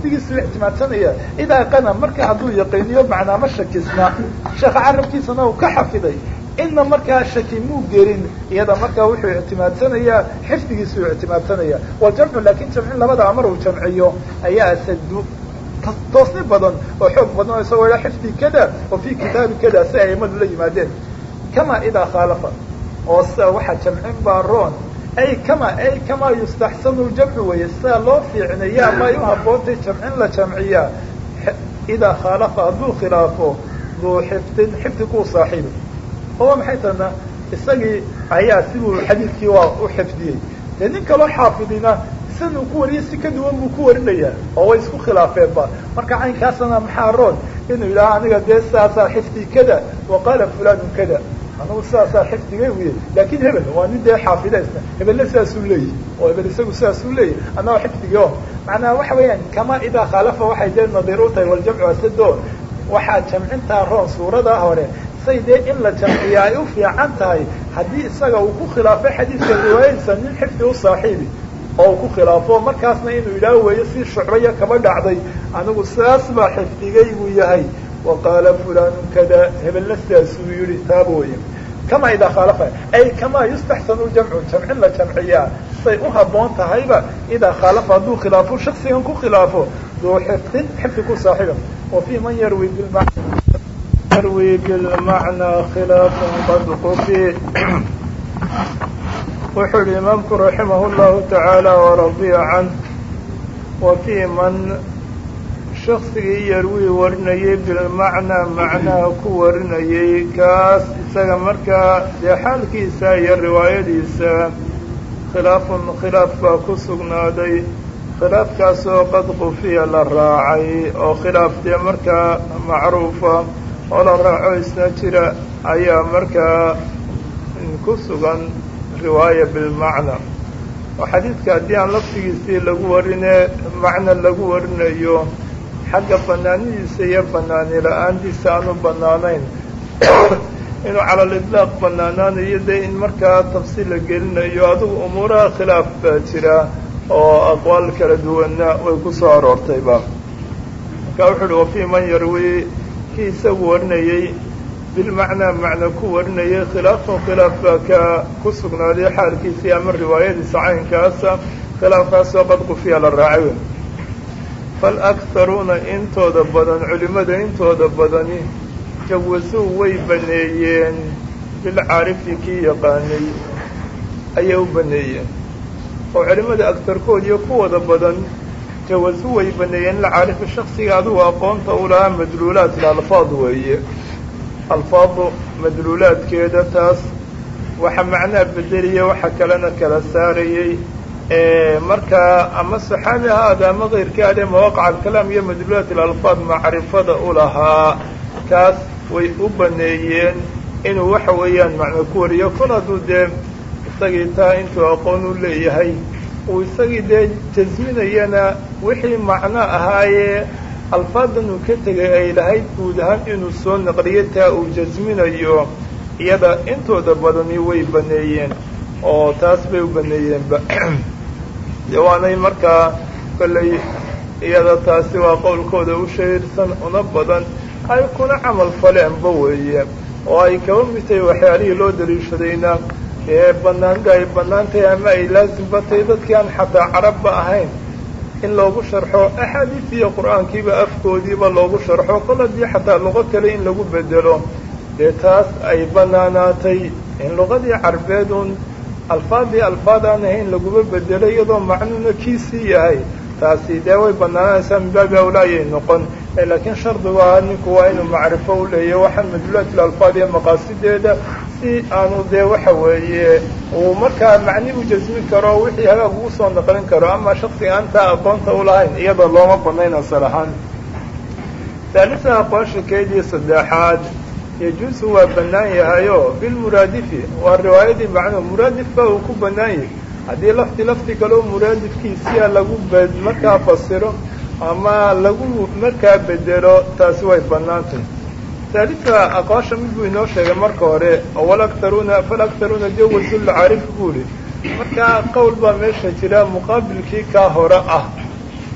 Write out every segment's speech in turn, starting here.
xifdigiisuu ictimaadsanaya idaa qana marka hadduu yaqiiniyo macnaa ma shakisna sheekha carabkiisana uu ka xafiday inna markaa shaki muu gelin iyada markaa wuxuu ictimaadsanayaa xifdigiisuu ictimaadsanaya waljamcu laakin jamcin labada amar uu jamciyo ayaa asadu toosni badan oo xoog badan oo isagoo ila xifdi kada oo fi kitaabi kada si ay aimadu la yimaadeen kama idaa khaalafa oo sida waxaa jamcin baa roon ay kama ay kamaa yustaxsanu ljamcu weeye sida loo fiicnaya ama ay u haboontay jamcin la jamciyaa idaa khaalafa hadduu khilaafo duu xifdin xifdi kuu saaxiibi oo maxay tana isagii ayaa siduu xadiidkii waa u xifdiyey dee nin kaloo xaafidina sidan uu ku wariyay si ka duwan buu ku warinayaa oo way isku khilaafeenba marka caynkaasna maxaa roon inuu yidhaha aniga dee sidaasaa xifdi kada wa qaala fulanu kada anagu sidaasaa xifdigay uye laakin hebel waa nin dee xaafidaysna hebelle sidaasuu leeyahy oo hebel isagu sidaasuu leeyahy annaga xifdigi o macnaha waxa weeyaan kama idaa khaalafa waxay dee nadiir u tahay waljamcu asado waxaa jamcintaa roon suurada hore say dee in la jamciya ay u fiican tahay haddii isaga uu ku khilaafay xadiidka riwaayadiisa nin xifdi u saaxiibi oo uu ku khilaafo markaasna inuu yidhaah weeyo si shucbaya kaba dhacday anigu sidaas baa xifdigaygu yahay wa qaala fulanu kada hebelna sidaasuu yihi taaba weye kama idaa khaalafa ay kamaa yustaxsanu jamcu jamcin la jamciyaa say u haboon tahayba idaa khaalafa hadduu khilaafo shaksigan ku khilaafo duu xifdin xifdi ku saaxiiba wa fii man yarwi bilma yarwi bilmacnaa khilaafan qad qufi wuxuu yihi imaamku raximah llahu tacaala waradiya canh wa fii man shaksigii yarwii warinayay bilmacnaa macnaha ku warinayay kaas isaga markaa dee xaalkiisa iyo riwaayadiisa khilaafun khilaaf baa ku sugnaaday khilaafkaasoo qad qufiya la raacay oo khilaaf dee markaa macruufa oo la raaco isna jira ayaa markaa ku sugan riwaaya bilmacna oo xadiidka haddii aan laftigiisii lagu warinee macna lagu warinayo xagga banaanidiisa iyo banaani la-aantiisa aanu banaanayn inuu cala lidlaaq banaanaanayo dee in markaa tafsiil la gelinayo adigu umuuraha khilaaf baa jira oo aqwaal kala duwanna way ku soo aroortayba marka wuxu uhi wafii man yarwi kii isagu warinayey bilmacnaa macna ku warinayay khilaafun khilaaf baa ka ku sugnaaday xaalkiisii ama riwaayadiisa caynkaasa khilaafkaasoo qad qufiya la raacay falakharuuna intooda badan culimmada intooda badani jawasuu way baneeyeen bilcaarifi kii yaqaanay ayay u baneeyeen oo culimmada agtarkood iyo kuwooda badan jawasu way baneeyeen ilcaarifi shaksiga adigu aqoonta u lahaa madluulaat ilalfaad weeye alfaadu madluulaadkeeda taas waxa macnaha bedeliya waxa kalena kala saarayey markaa ama saxaabi ahaada ama kayrka adee mawaqaca alkalaam iyo madluulaat ilalfaad macrifada u lahaa kaas way u baneeyeen inuu waxa weeyaan macno ku wariyo kol hadduu dee isagii taa intuu aqoon u leeyahay uu isagii dee jasminayana wixii macno ahaayee alfaadan uu ka tegay ay lahayd guud ahaan inuu soo naqliyo taa uu jasminayo iyada intooda badani way baneeyeen oo taas bay u baneeyeenba de waanay markaa kollay iyada taasi waa qowlkooda u shahiirsan una badan ay kuna camal faleenba weeye oo ay kaba mid tahay waxyaalihii loo daliishadayna ee banaanida ay bannaan tahay ama ay laasimba tahay dadkii aan xataa carabba ahayn in loogu sharxo axaadiis iyo qur-aankiiba afkoodiiba loogu sharxo kol haddii xataa luqo kale in lagu bedelo dee taas ay banaanaatay in luqadii carbeed uun alfaadii alfaad aan ahayn laguma bedelo iyadoo macnuuna kiisii yahay taasi dee way banaananaysaa min baabi awlaayay noqon laakiin shardigu ahaa ninku waa inuu macrifo u leeyahy waxaan madluulaat ilalfaad iyo maqaasideeda si aanu dee waxa weeye uu markaa macni u jasmin karo wixii hagaag ugu soo naqlin karo ama shaksiga aantaa aqoonta u lahayn iyada looma banayn asal ahaan haalisa aqoonsha keedii saddexaad yajuusu waa bannaan yahayo bilmuraadifi waa riwaayadii macnuhu muraadif ba uu ku bannaan yahay haddii lafti lafti kaleo muraadifkiisiya lagu b markaa fasiro ama lagu markaa bedelo taasi way bannaantay haalisa aqoonsha mid buu inoo sheegay marka hore walaktaruuna falaktaruuna jawasulcaarif buu ihi markaa qowl baa meesha jira muqaabilkii kaa hore ah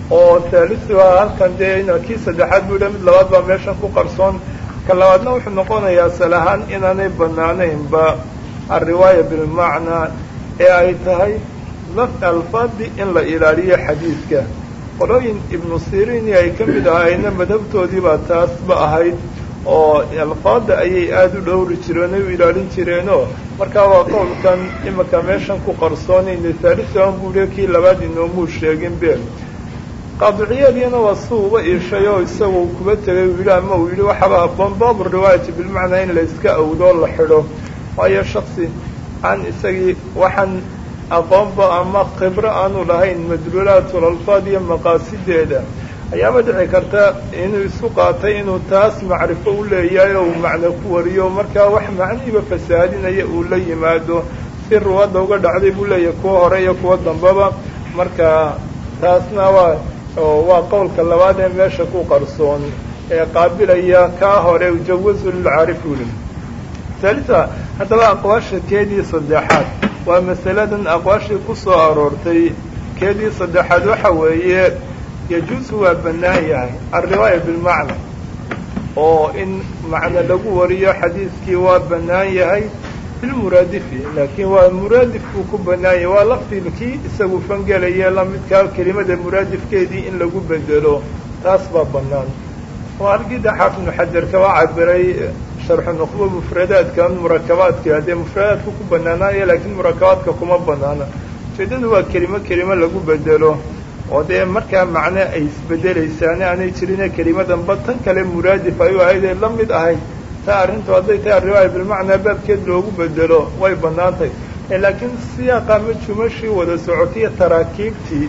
oo thaalithuha halkan dee kii saddexaad buu mid labaad baa meeshan ku qarsoon ka labaadna wuxuu noqonayaa asal ahaan inaanay banaanaynba alriwaaya bilmacnaa ee ay tahay laf alfaadi in la ilaaliyo xadiidka qolooyin ibnu siriini ay ka mid ahayna madhabtoodiibaa taasba ahayd oo alfaada ayay aada u dhowri jireen ay u ilaalin jireenoo markaa waa qowlkan imika meeshan ku qarsoonayna thaalithuhan buuhi kii labaad inoomuu sheegin be qaadiciyadiina waa si uba iishay oo isagoo kuba tegay uu yidhi ama uu yidhi waxaaba habboon baabu riwaayati bilmacnaa in la iska awdoo la xidho waayo shaksi aan isagii waxaan aqoonba ama khibro aanu lahayn madluulaatul alfaad iyo maqaasideeda ayaaba dhici karta inuu isu qaatay inuu taas macrifo u leeyahay oo uu macno ku wariyo markaa wax macnihiiba fasaadinaya uu la yimaado si ruwadda uga dhacday buu leeyahay kuwa hore iyo kuwa dambaba marka taasna waa waa qowlka labaad ee meesha ku qarsoon ee qaabilaya kaa hore ujawazu lilcaarif wuli haalisa haddaba aqwaasha keedii saddexaad waa masaladan aqwaashii ku soo aroortay keedii saddexaad waxa weeye yajuusu waa bannaan yahay alriwaaya bilmacna oo in macno lagu wariyo xadiidkii waa bannaan yahay bilmuraadifi laakiin waa muraadif buu ku bannaan yahay waa lafdilkii isagu fangelaya lamidkaa kelimada muraadifkeedii in lagu bedelo taas baa bannaan waa halkii daxaaf ibnu xajar kaba cabiray sharxu nuqbo mufradaadka murakabaadka dee mufradaadka ku bannaanaaya laakiin murakabaadka kuma bannaana ujeedadu waa kelimo kelimo lagu bedelo oo dee markaa macne ay isbedelaysaane aanay jirine kelimadanba tan kale muraadif ay u ahayd ee la mid ahayd taa arrintu hadday tahay ariwaaya bilmacnaa baabkeed loogu bedelo way bannaantay laakiin siyaaqa ma jumashii wada socotiyo taraakiibtii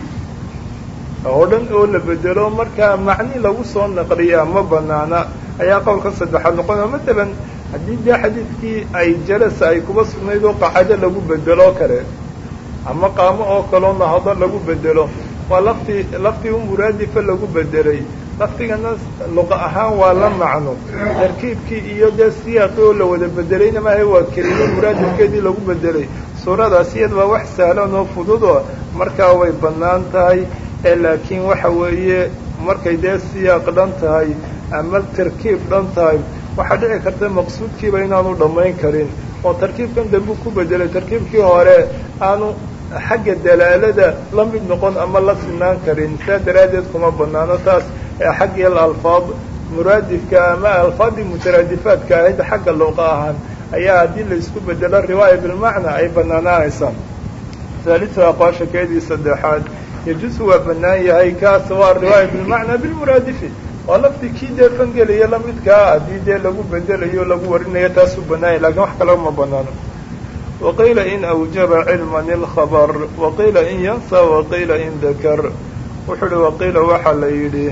oo dhan oo la bedelo markaa macni lagu soo naqliyaa ma banaana ayaa qowlka saddexaad noqonaya matalan haddii dee xadiidkii ay jalasa ay kuba sugnayd oo qacado lagu bedelo kale ama qaamo oo kaloo nahado lagu bedelo waa laftii laftii u muraadifa lagu bedelay laftigana luqa ahaan waa la macno tarkiibkii iyo dee siyaaqii oo la wada bedelayna maaha waa kelimo muraadifkeedii lagu bedelay suuradaas iyada waa wax sahlan oo fududoo markaa way bannaan tahay ee laakiin waxa weeye markay dee siyaaq dhan tahay ama tarkiib dhan tahay waxaa dhici karta maqsuudkiiba inaanu dhammayn karin oo tarkiibkan dambu ku bedelay tarkiibkii hore aanu xagga dalaalada la mid noqon ama la sinaan karin saa daraaddeed kuma banaano taas ee xaggii alfaad muraadifka ama alfaadii mutaraadifaadka ahayd xagga luqa ahaan ayaa haddii la isku bedelo riwaaya bilmacna ay banaanaanaysaa haalisu aqwaasha keedii saddexaad yajuusu waa bannaan yahay kaas waa riwaaya bilmacna bilmuraadifi waa laftii kii dee fangelaya lamidkaa haddii dee lagu bedelayo lagu warinayo taasuu bannaanya lakiin wax kaleba ma banaano waqiila in awjaba cilman ilkhabar waqiila in yansa waqiila in dakar wuxuu uhi waqiila waxaa la yidhi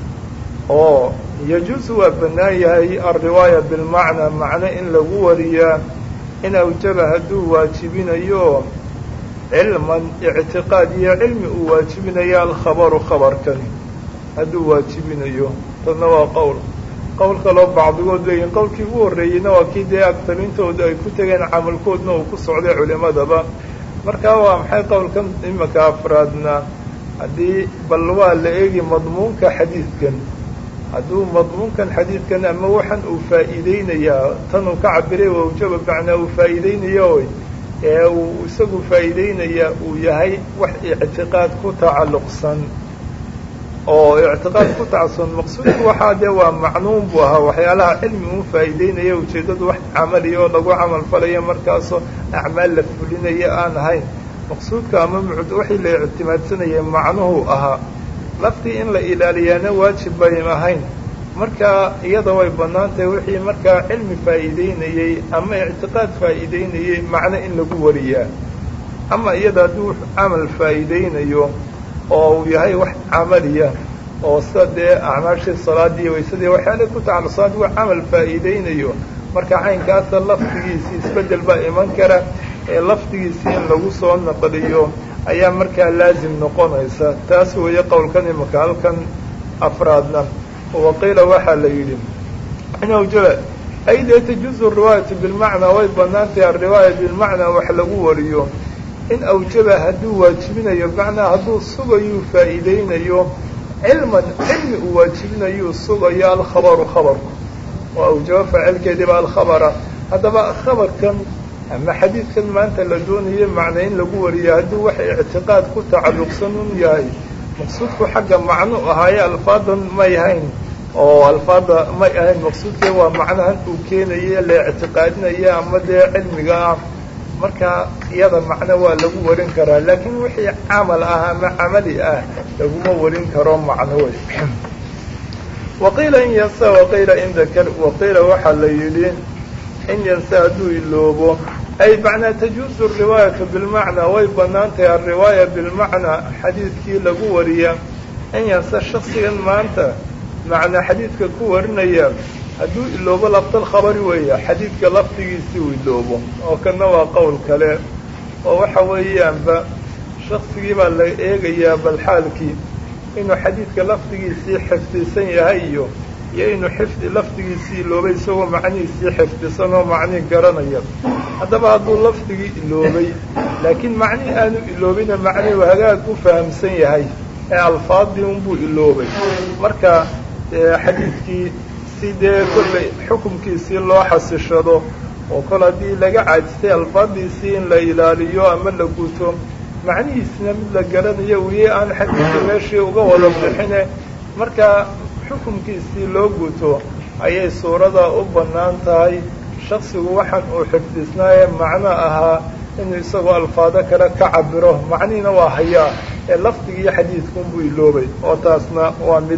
oo yajuusu waa bannaan yahay alriwaaya bilmacnaa macno in lagu wariyaa in awjaba hadduu waajibinayo cilman ictiqaad iyo cilmi uu waajibinayo alkhabaru khabarkani hadduu waajibinayo tadna waa qowl qowl kaloo bacdigood leeyihin qowlkii ugu horreeyeyna waa kii dee agtarintooda ay ku tegeen camalkoodna uu ku socday culimadaba markaa waa maxay qowlkan imika afraadna haddii bal waa la eegi madmuunka xadiidkan hadduu madmuunkan xadiidkan ama waxan uu faa'iideynayaa tan uu ka cabiray wawjaba macnaa uu faa'iideynayo ee uu isagu faa'iideynaya uu yahay wax ictiqaad ku tacalluqsan oo ictiqaad ku tacalluqsan maqsuudku waxaa dee waa macnuun buu ahaa waxyaalaha cilmi uu faa'iideynaya ujeeddadu wax camaliya oo lagu camal falayo markaasoo acmaal la fulinaya aan ahayn maqsuudka ama mucud waxii la ictimaadsanayay macnuhu ahaa laftii in la ilaaliyaana waajib bayn ahayn markaa iyada way bannaan tahay wixii markaa cilmi faa'iideynayey ama ictiqaad faa'iideynayey macno in lagu wariyaa ama iyada hadduu camal faa'iideynayo oo uu yahay wax camaliya oo sida dee acmaashii salaadii waysadii waxyaala ku tacalluqsan hadduu camal faa'iideynayo marka caynkaasa lafdigiisii isbeddel baa iman kara ee lafdigiisii in lagu soo naqliyo ayaa markaa laazim noqonaysa taas weeye qowlkan imika halkan afraadna waqiila waxaa la yidhi in awjaba ay dee tajuuzu riwaayatu bilmacnaa way bannaan tahay alriwaaya bilmacnaa wax lagu wariyo in awjaba hadduu waajibinayo bimacnaa hadduu sugayuu faa'iideynayo cilman cilmi uu waajibinayuu sugayo alkhabaru khabarku oo awjabo faacilkeediiba alkhabara haddaba khabarkan ama xadiidkan maanta la doonayo macna in lagu wariyo hadduu wax ictiqaad ku tacalluqsan un yahay maqsuudku xagga macnu ahaaye alfaadan may ahayn oo alfaada may ahayn maqsuudkee waa macnahan uu keenaye la ictiqaadinaya ama dee cilmiga ah marka iyada macno waa lagu warin karaa laakiin wixii camal ah ama camali ah laguma warin karo macno wey waqiila in yansa waqiila in dakar waqiila waxaa la yidhi in yansa hadduu iloobo ay macnaa tajuusu riwaayatu bilmacnaa way bannaan tahay alriwaaya bilmacnaa xadiidkii lagu wariya in yansa shaksigan maanta macnaa xadiidka ku warinaya hadduu iloobo laftal khabari weeya xadiidka lafdigiisii uu iloobo oo kana waa qowl kale oo waxa weeyaanba shaksigii baa la eegayaa bal xaalkii inuu xadiidka lafdigiisii xifdisan yahay iyo iyo inuu xifdi lafdigiisii iloobay isagoo macnihiisii xifdisan oo macnihii garanaya haddaba hadduu lafdigii iloobay laakiin macnihii aanu iloobina macnihii hagaag u fahamsan yahay ee alfaadii unbuu iloobay marka xadiidkii si dee kollay xukumkiisii loo xasishado oo kol haddii laga caajistay alfaadiisii in la ilaaliyo ama la guto macnihiisna mid la garanayo weye aan xadiidkii meeshii uga wada bixine marka xukumkiisii loo guto ayay suurada u bannaan tahay shaksigu waxaan uu xifdisnaaye macno ahaa inuu isagoo alfaado kale ka cabiro macnihiina waa hayaa ee lafdigii xadiidkunbuu iloobay oo taasna waa mid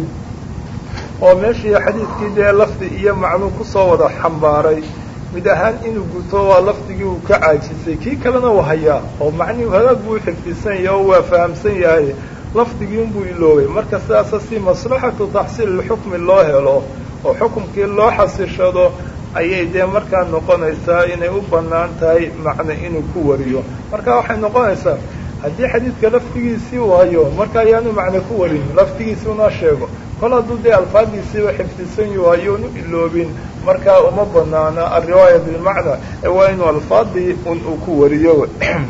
oo meeshii xadiidkii dee lafdi iyo macnuu kusoo wada xambaaray mid ahaan inuu guto waa lafdigii uu ka caajisay kii kalena uu hayaa oo macnihii hagaag buu xifdisan yahay oo waa fahamsan yahay lafdigii unbuu iloobay marka sidaasa si maslaxatu taxsiil xukmi loo helo oo xukumkii loo xasishado ayay dee markaa noqonaysaa inay u bannaan tahay macne inuu ku wariyo marka waxay noqonaysaa haddii xadiidka lafdigiisii uu hayo marka ayaanu macne ku warin lafdigiisii una sheego kol hadduu dee alfaadiisiiba xifdisan yahu hayuunu iloobin markaa uma banaana alriwaaya bilmacna ee waa inuu alfaadii un uu ku wariyo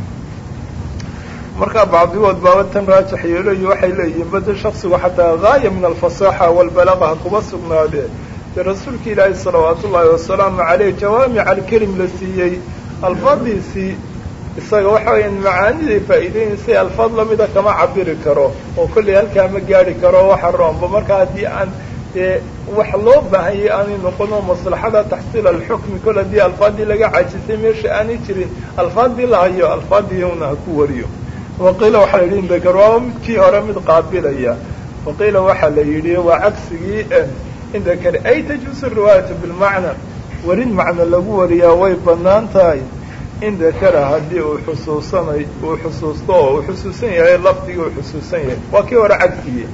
markaa bacdigood baaba tan raajax yeelayo waxay leeyihiin bada shaksigu xataa gaaya min alfasaaxa walbalaqa ha kuba sugnaadee dee rasuulka ilaahi salawaatu ullaahi wasalaamu caleyh jawaamic alkelim la siiyey alfaadiisii isaga waxa weeyaan macaaniday faa'iideynaysa alfaad lamida kama cabiri karo oo kollay halkaa ma gaari karo waxa roomba marka haddii aan dee wax loo baahanyay aanay noqono maslaxada taxsiil alxukmi kol haddii alfaadii laga cajisay meesha aanay jirin alfaadii la hayo alfaadii una ha ku wariyo waqiila waxaa la yidhi indakar waaba midkii hore mid qaabilaya waqiila waxaa la yidhi waa cagsigii indakar ay tajuusu riwaayatu bilmacna warin macno lagu wariyaa way bannaan tahay in dakara haddii uu xusuusanay uu xusuusto oo uu xusuusan yahay lafdigii uu xusuusan yahay waa kii hore cagsigii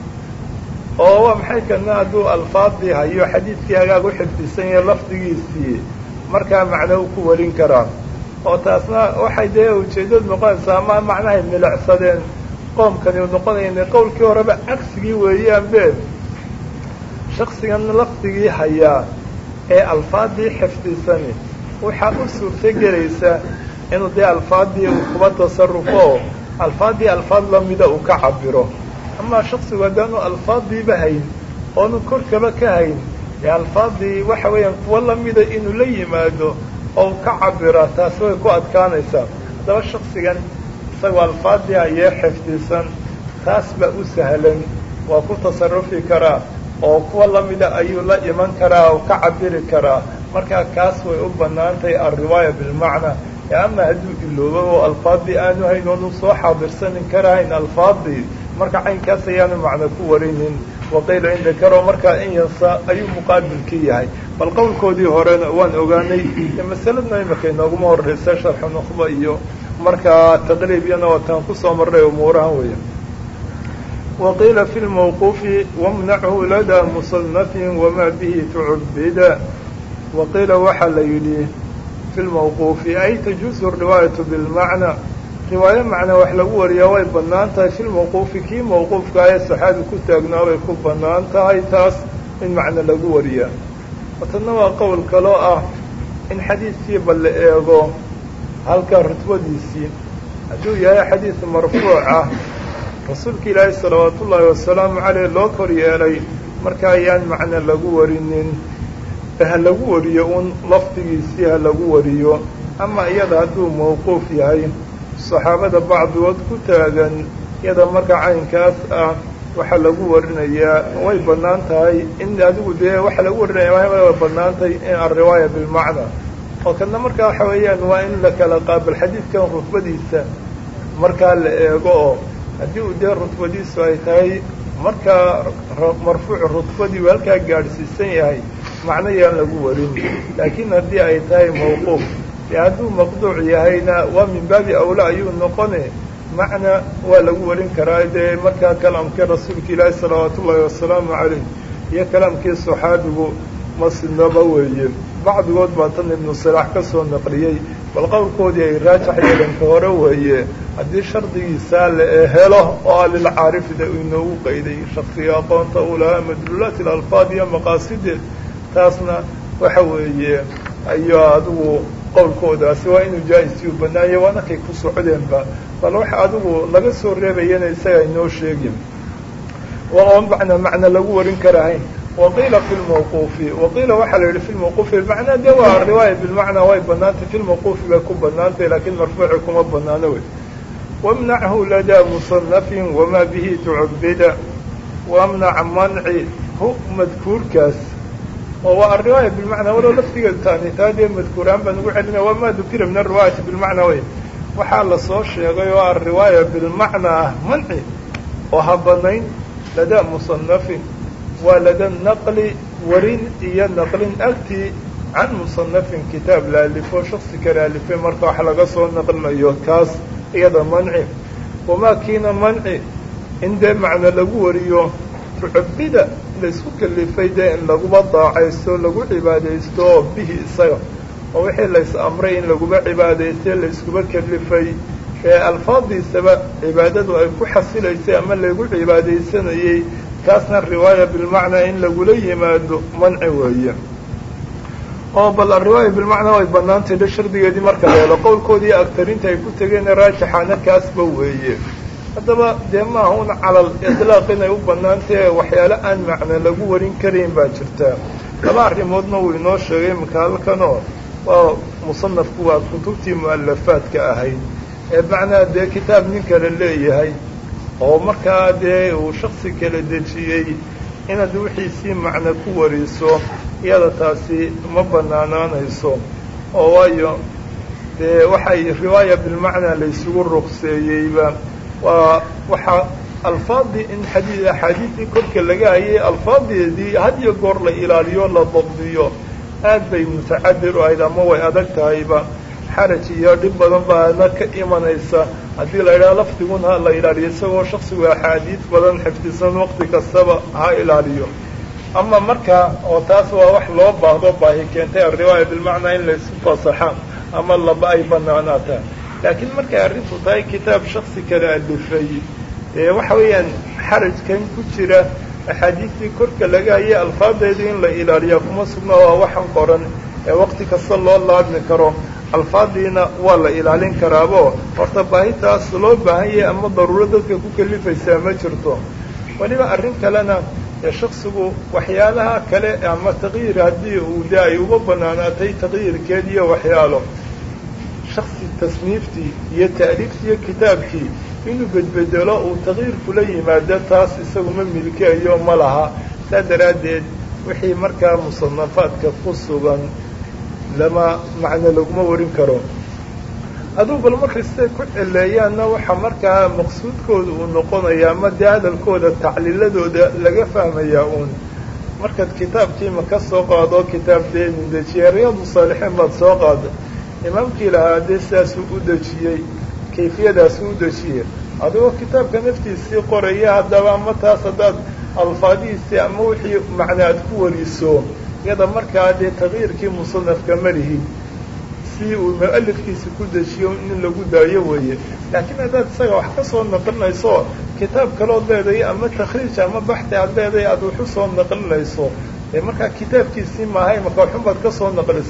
oo waa maxay kana hadduu alfaadii hayo xadiidkii hagaag u xifdisan yahay lafdigiisii markaa macno u ku warin karaa oo taasna waxay dee ujeeddadu noqonaysaa ama macnahay milicsadeen qoomkani u noqonayna qowlkii horeba cagsigii weeyaan be shaksigan lafdigii hayaa ee alfaadii xifdisani waxaa u suurto gelaysa inuu dee alfaadii uu kuba tasarufo alfaadii alfaad lamida uu ka cabiro amaa shaksigu haddaanu alfaadiiba hayn oonu korkaba ka hayn ee alfaadii waxa weeyaan kuwa lamida inuu la yimaado oo u ka cabira taasi way ku adkaanaysaa haddaba shaksigan isagoo alfaadii ayee xifdisan taas baa u sahlan waa ku tasarufi karaa oo kuwa lamida ayuu la iman karaa oo ka cabiri karaa markaa kaas way u bannaan tahay alriwaaya bilmacna ee ama hadduu iloobo oo alfaadii aanu hayn oonu soo xaadirsanin karahayn alfaadii marka caynkaas ayaanu macno ku warinin waqiila in dakaro markaa in yansa ayuu muqaabilkii yahay bal qowlkoodii horena waan ogaanay masaladna imika inooguma horreysa sharxu nuqba iyo markaa taqriibiyana waataan kusoo marray umuurahan weya waqiila fi lmawquufi wamnachu ladaa musanafin wamaa bihi tucubida waqiila waxaa la yidhi fi lmawquufi ay tajuusu riwaayatu bilmacna riwaayo macnaa wax lagu wariyaa way bannaan tahay fi lmawquufi kii mawquufka ee saxaabi ku taagnaa bay ku bannaan tahay taas in macno lagu wariyaa watanna waa qowl kaloo ah in xadiidkiiba la eego halka rutbadiisii hadduu yahay xadiid marfuuc ah rasuulka ilaahay salawaatu ullaahi wasalaamu caleyh loo kor yeelay marka ayaan macna lagu warinin ha lagu wariyo un lafdigiisii ha lagu wariyo ama iyada hadduu mawquuf yahay saxaabada bacdigood ku taagan iyada marka caynkaas ah waxaa lagu warinayaa way bannaan tahay in adigu dee waxaa lagu warinaya way bannaan tahay in alriwaaya bilmacna oo kana markaa waxa weeyaan waa in la kala qaabal xadiidkan rutbadiisa markaa la eego oo haddii uu dee rutbadiisu ay tahay markaa marfuuc rutbadii uu halkaa gaadhsiisan yahay macno yaan lagu warin laakiin haddii ay tahay mawquuf dee hadduu maqduuc yahayna waa min baabi awla ayuu noqone macna waa lagu warin karaa dee markaa kalaamkii rasuulka ilaahi salawaatu ullaahi wasalaamu calayh iyo kalaamkii saxaabigu masinaba weeye bacdigood baa tan ibnu salaax ka soo naqliyey bal qowlkoodii ay raajax yeelanka hore weeye haddii shardigiisaa la helo oo a lilcaarifida uu inoogu qayday shaksiga aqoonta uu lahaa madluulaati alalfaad iyo maqaasideed taasna waxa weeye ayaa adigu qowlkoodaasi waa inuu jaa-isiyu banaanya waana kay ku socdeenba bal waxa adigu laga soo reebayana isaga inoo sheegin oo macna macna lagu warin karahayn waqiila fi lmawquufi waqiila waxaa la yidhi fi lmawquufi bimacnaa dee waa riwaaya bilmacnaa way banaantay fi lmawquufi bay ku banaantay laakiin marfuuci kuma banaano wey wamnachu ladaa musanafin wamaa bihi tucubida wamnac manci hu madkuurkaas oo waa alriwaaya bilmacnaa walow laftigeedu taani taa dee madkuuraan baan ugu celinaya wamaa dukira min alriwaayati bilmacnaa wey waxaa lasoo sheegay oo alriwaaya bilmacnaa ah manci oo ha banayn ladaa musanafin waa lada naqli warin iyo naqlin agtii can musanafin kitaab la alifo shaksi kale alifay marka wax laga soo naqlinayo kaas iyada manci wamaa kiina manci in dee macno lagu wariyo tucubida laysku kalifay dee in laguba daacaysto lagu cibaadaysto oo bihi isaga oo wixii lays amray in laguba cibaadaystay layskuba kalifay ee alfaadiisaba cibaadadu ay ku xasilaysay ama lagu cibaadaysanayey kaasna riwaaya bilmacnaa in lagula yimaado manci weeye oo bal ariwaaya bilmacnaa way banaantay dhe shardigeedii marka la helo qowlkoodii agtarinta ay ku tegeen raajixaana kaasba weeye haddaba dee maaha un calal itlaaq inay u banaantahe waxyaale aan macno lagu warin karayn baa jirtaa laba arrimoodna wuu inoo sheegay imika halkanoo waa musanafku waa kutubtii mu'alafaadka ahayd ee macnaa dee kitaab nin kale leeyahay oo markaa dee uu shaksi kala dejiyey inaad wixiisii macno ku wariso iyada taasi ma banaanaanayso oo waayo dee waxay riwaaya bilmacnaa laysugu ruqseeyeyba waa waxaa alfaadii in xadii axaadiistii korka laga hayay alfaadeedii had iyo goor la ilaaliyo la dabdiyo aad bay mutacadir u ahayd ama way adag tahayba xaraj iyo dhib badan baana ka imanaysa haddii la yidhaha lafdigun ha la ilaaliyo isagoo shaksigu axaadiis badan xifdisan waqti kastaba ha ilaaliyo ama markaa oo taas waa wax loo baahdo baahi keentay alriwaaya bilmacnaa in laysu fasaxa ama laba ay banaanaataa laakiin markay arrintu tahay kitaab shaksi kale alifay ee waxa weeyaan xarajkan ku jira axaadiistii korka laga hayay alfaadeedii in la ilaaliyaa kuma sugna waa waxan qoran ee waqti kasta loo laabmi karo alfaadiina waa la ilaalin karaabo horta baahitaas loo baahan yahay ama daruuro dadka ku kalifaysaa ma jirto weliba arrin kalena ee shaksigu waxyaalaha kale ama taqyiir haddii uu de ay uga banaanaatay taqyiirkeed iyo waxyaalo shaksi tasniiftii iyo ta'liiftii iyo kitaabkii inuu bedbedelo uu taqyiir kula yimaado taas isaguma milkeeyo ma laha saa daraaddeed wixii markaa musanafaadka ku sugan lama macno laguma warin karo aduu bal markay siday ku celeeyaanna waxaa markaa maqsuudkooda uu noqonayaa ama dee hadalkooda tacliiladooda laga fahmayaa uun markaad kitaabkiima ka soo qaado kitaab dee mindejiye riyaadu saalixiin baad soo qaada imaamkii lahaa dee sidaasuu u dejiyey kayfiyadaasuu u dejiyey adigoo kitaabka naftiisii qoraya haddaba ama taas haddaad alfaadihiisii ama wixii macna aad ku wariso iyada markaa dee taqyiirkii musanafka malihi si uu mu'alifkiisa ku dejiyo in lagu daayo weeye laakiin haddaad isaga wax ka soo naqlinayso kitaab kalood leedahay ama takhriij ama baxti aad leedahay aad waxu soo naqlinayso ee markaa kitaabkiisii maahay marka waxun baad ka soo naqlisay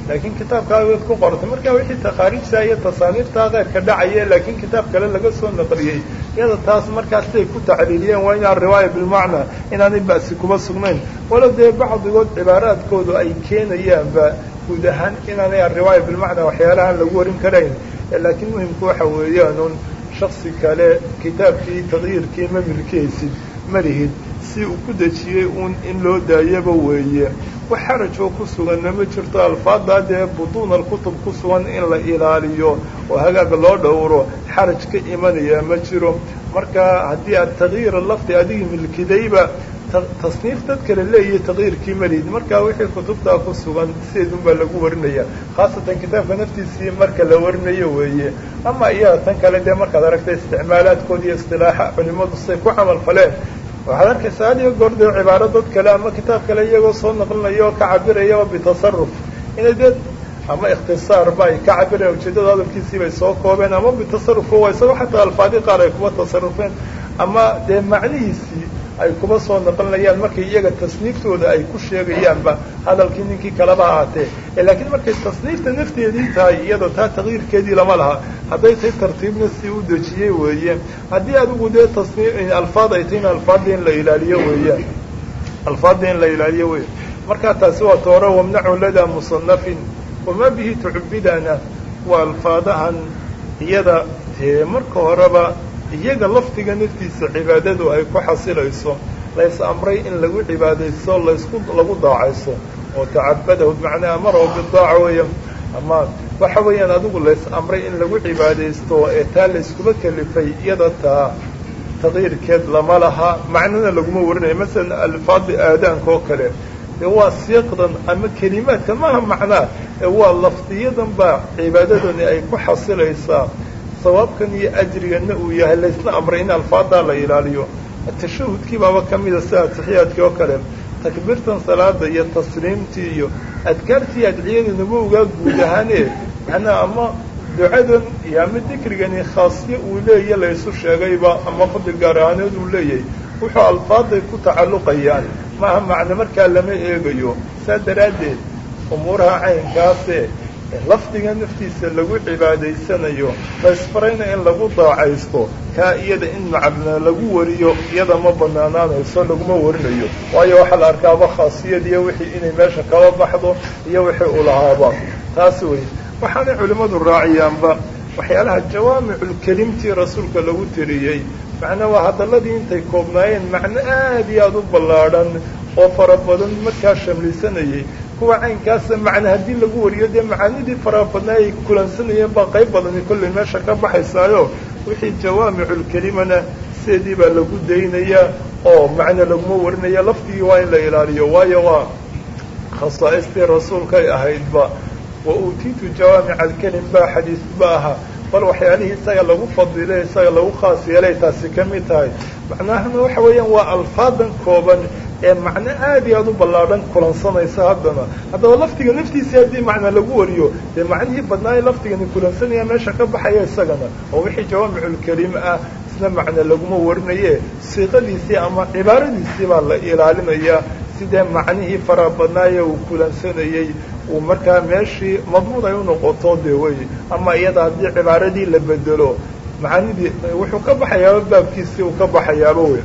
laakiin kitaabkaagood ku qortay marka wixii takhaariijta iyo tasaaniiftaa keyrka dhacaya laakiin kitaab kale laga soo naqliyey iyada taas markaas siday ku taxliiliyeen waa inaan riwaaya bilmacnaa inaanay ba'si kuma sugnayn walow dee bacdigood cibaaraadkoodu ay keenayaanba guud ahaan inaanay ariwaaya bilmacnaa waxyaalahaan lagu warin karayn laakiin muhimku waxa weeyaan un shaksi kale kitaabkii taqyiirkii ma milkeysid ma lihid si uu ku dejiyey uun in loo daayaba weeye wax xarajoo ku suganna ma jirto alfaaddaa dee butuun alkutub ku sugan in la ilaaliyo oo hagaag loo dhowro xaraj ka imanaya ma jiro marka haddii aad taqyiira lafdi adigii milkidayba tasniif dad kale leeyahay taqyiirkii malihid marka wixii kutubtaa ku sugan sideedun baa lagu warinaya khaasatan kitaabka naftiisii marka la warinayo weeye ama iyada tan kale dee markaad aragta isticmaalaadkood iyo istilaaxa culimadu say ku camal faleen waxaad arkaysaa had iyo goor dee cibaaro dad kale ama kitaab kale iyagoo soo naqlinaya oo ka cabirayaba bitasaruf inay dee ama ikhtisaar ba ay ka cabireen ujeeddada hadalkiisii bay soo koobeen ama bitasarufka waa isagoo xataa alfaadi qaar ay kuma tasarufeen ama dee macnihiisii ay kuma soo naqlinayaan markay iyaga tasniiftooda ay ku sheegayaanba hadalkii ninkii kaleba ahaatee laakiin markay tasniifta nafteedii tahay iyadoo taa taqyiirkeedii lama laha hadday tahay tartiibna si u dejiyey weeye haddii adigu dee tasnii alfaad ay tahay in alfaadda in la ilaaliyo weeyaan alfaadda in la ilaaliyo weeye markaa taasi waa toore wamnacu ladaa musanafin wamaa bihi tucubidana waa alfaadahan iyada dee marka horeba iyaga laftiga naftiisa cibaadadu ay ku xasilayso lays amray in lagu cibaadaysto laysku lagu daacayso oo tacabadahu bimacnaa amarahu bidaaca weeya ama waxa weeyaan adigu lays amray in lagu cibaadaysto ee taa layskuma kelifay iyada taa taqyiirkeed lama laha macnana laguma warinayo masalan alfaadi aadaanka oo kale dee waa siiqdan ama kelimaadka maaha macnaa ee waa lafdiyadan baa cibaadadani ay ku xasilaysaa sawaabkan iyo ajriganna uu yahay laysna amray in alfaadaa la ilaaliyo tashahudkii baaba ka mida sida atixiyaadkii oo kale takbiirtan salaada iyo tasliimtii iyo adkaartii adciyadanabu ogaa guud ahaane macnaha ama ducadan iyo ama dikrigani khaasyo uu leeya laysu sheegayba ama fadli gaar ahaaneed uu leeyahay wuxuu alfaaday ku tacalluqayaan maaha macne markaa lama eegayo saa daraaddeed umuuraha caynkaase lafdiga naftiisa lagu cibaadaysanayo laysfarayna in lagu daacaysto kaa iyada in macna lagu wariyo iyada ma banaanaanayso laguma warinayo waayo waxaa la arkaaba khaasiyadiiyo wixii inay meesha kaba baxdo iyo wixii u lahaaba taasi wey waxaanay culimmadu raaciyaanba waxyaalaha jawaamiculkelimtii rasuulka lagu tiriyey macnaa waa hadalladii intay koobnaayeen macno aad iyo aada u ballaadhan oo fara badan markaa shamlisanayay kuwa caynkaasa macna haddii lagu wariyo dee macaanidii faraha badnaa ay kulansanayeen baa qayb badani kollay meesha ka baxaysaayo wixii jawaamiculkelimana sideedii baa lagu daynayaa oo macna laguma warinaya lafdigii waa in la ilaaliyo waayo waa khasaa'istii rasuulkay ahaydba wa uutiitu jawaamica alkelim baa xadiis ba aha bal waxyaalihii isaga lagu fadilay isaga lagu khaas yeelay taasi ka mid tahay macnahana waxa weeyaan waa alfaadan kooban ee macno aad iyo aada u ballaadhan kulansanaysa haddana haddaba laftiga naftiisii haddii macna lagu wariyo dee macnihii badnaaye laftigani kulansanaya meesha ka baxaya isagana oo wixii jawaamiculkelim ah isna macna laguma warinaye siiqadiisii ama cibaaradiisii baa la ilaalinayaa sidee macnihii faraha badnaaye uu kulansanayey uu markaa meeshii madmuun ay unoqoto dee wey ama iyada haddii cibaaradii la bedelo macaanidii wuxuu ka baxayaaba baabkiisii uu ka baxayaaba wey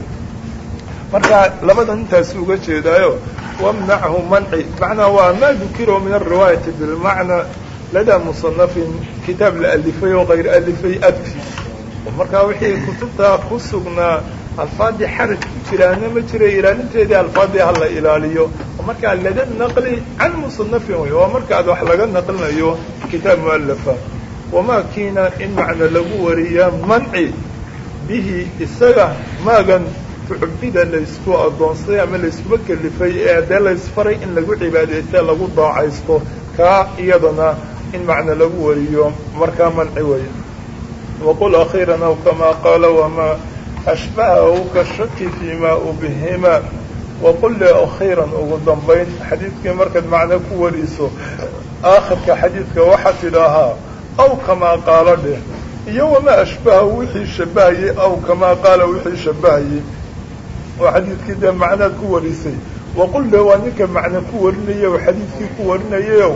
marka labadan intaasi uga jeedaayo wamnachu manci macnaa waa maa dukiro min alriwaayati bilmacna ladaa musanafin kitaab la alifay oo kayr alifay abti markaa wixii kutubtaa ku sugnaa alfaadii xaraj ku jiraana ma jira ilaalinteedii alfaadii hala ilaaliyo markaa lada naqli can musanafin wey waa markaad wax laga naqlinayo kitaab mualafa wamaa kiina in macna lagu wariya manci bihi isaga maagan tucubida laysku addoonsaday ama layskuma kelifay ee dee laysfaray in lagu cibaadaysta lagu daacaysto kaa iyadana in macna lagu wariyo markaa manci wey waqul akhiiran aw kamaa qaala wamaa ashbahahu kashaki fiima ubhima waqul li akhiiran ugu dambayn xadiidkii markaad macno ku wariso aakhirka xadiidka waxaad tidhaahaa aw kamaa qaala dheh iyo wamaa ashbahahu wixii shabahayey aw kamaa qaala wixii shabahayey oo xadiidkii dee macnaad ku warisay waqul le waa ninka macno ku warinaya oo xadiidkii ku warinayayow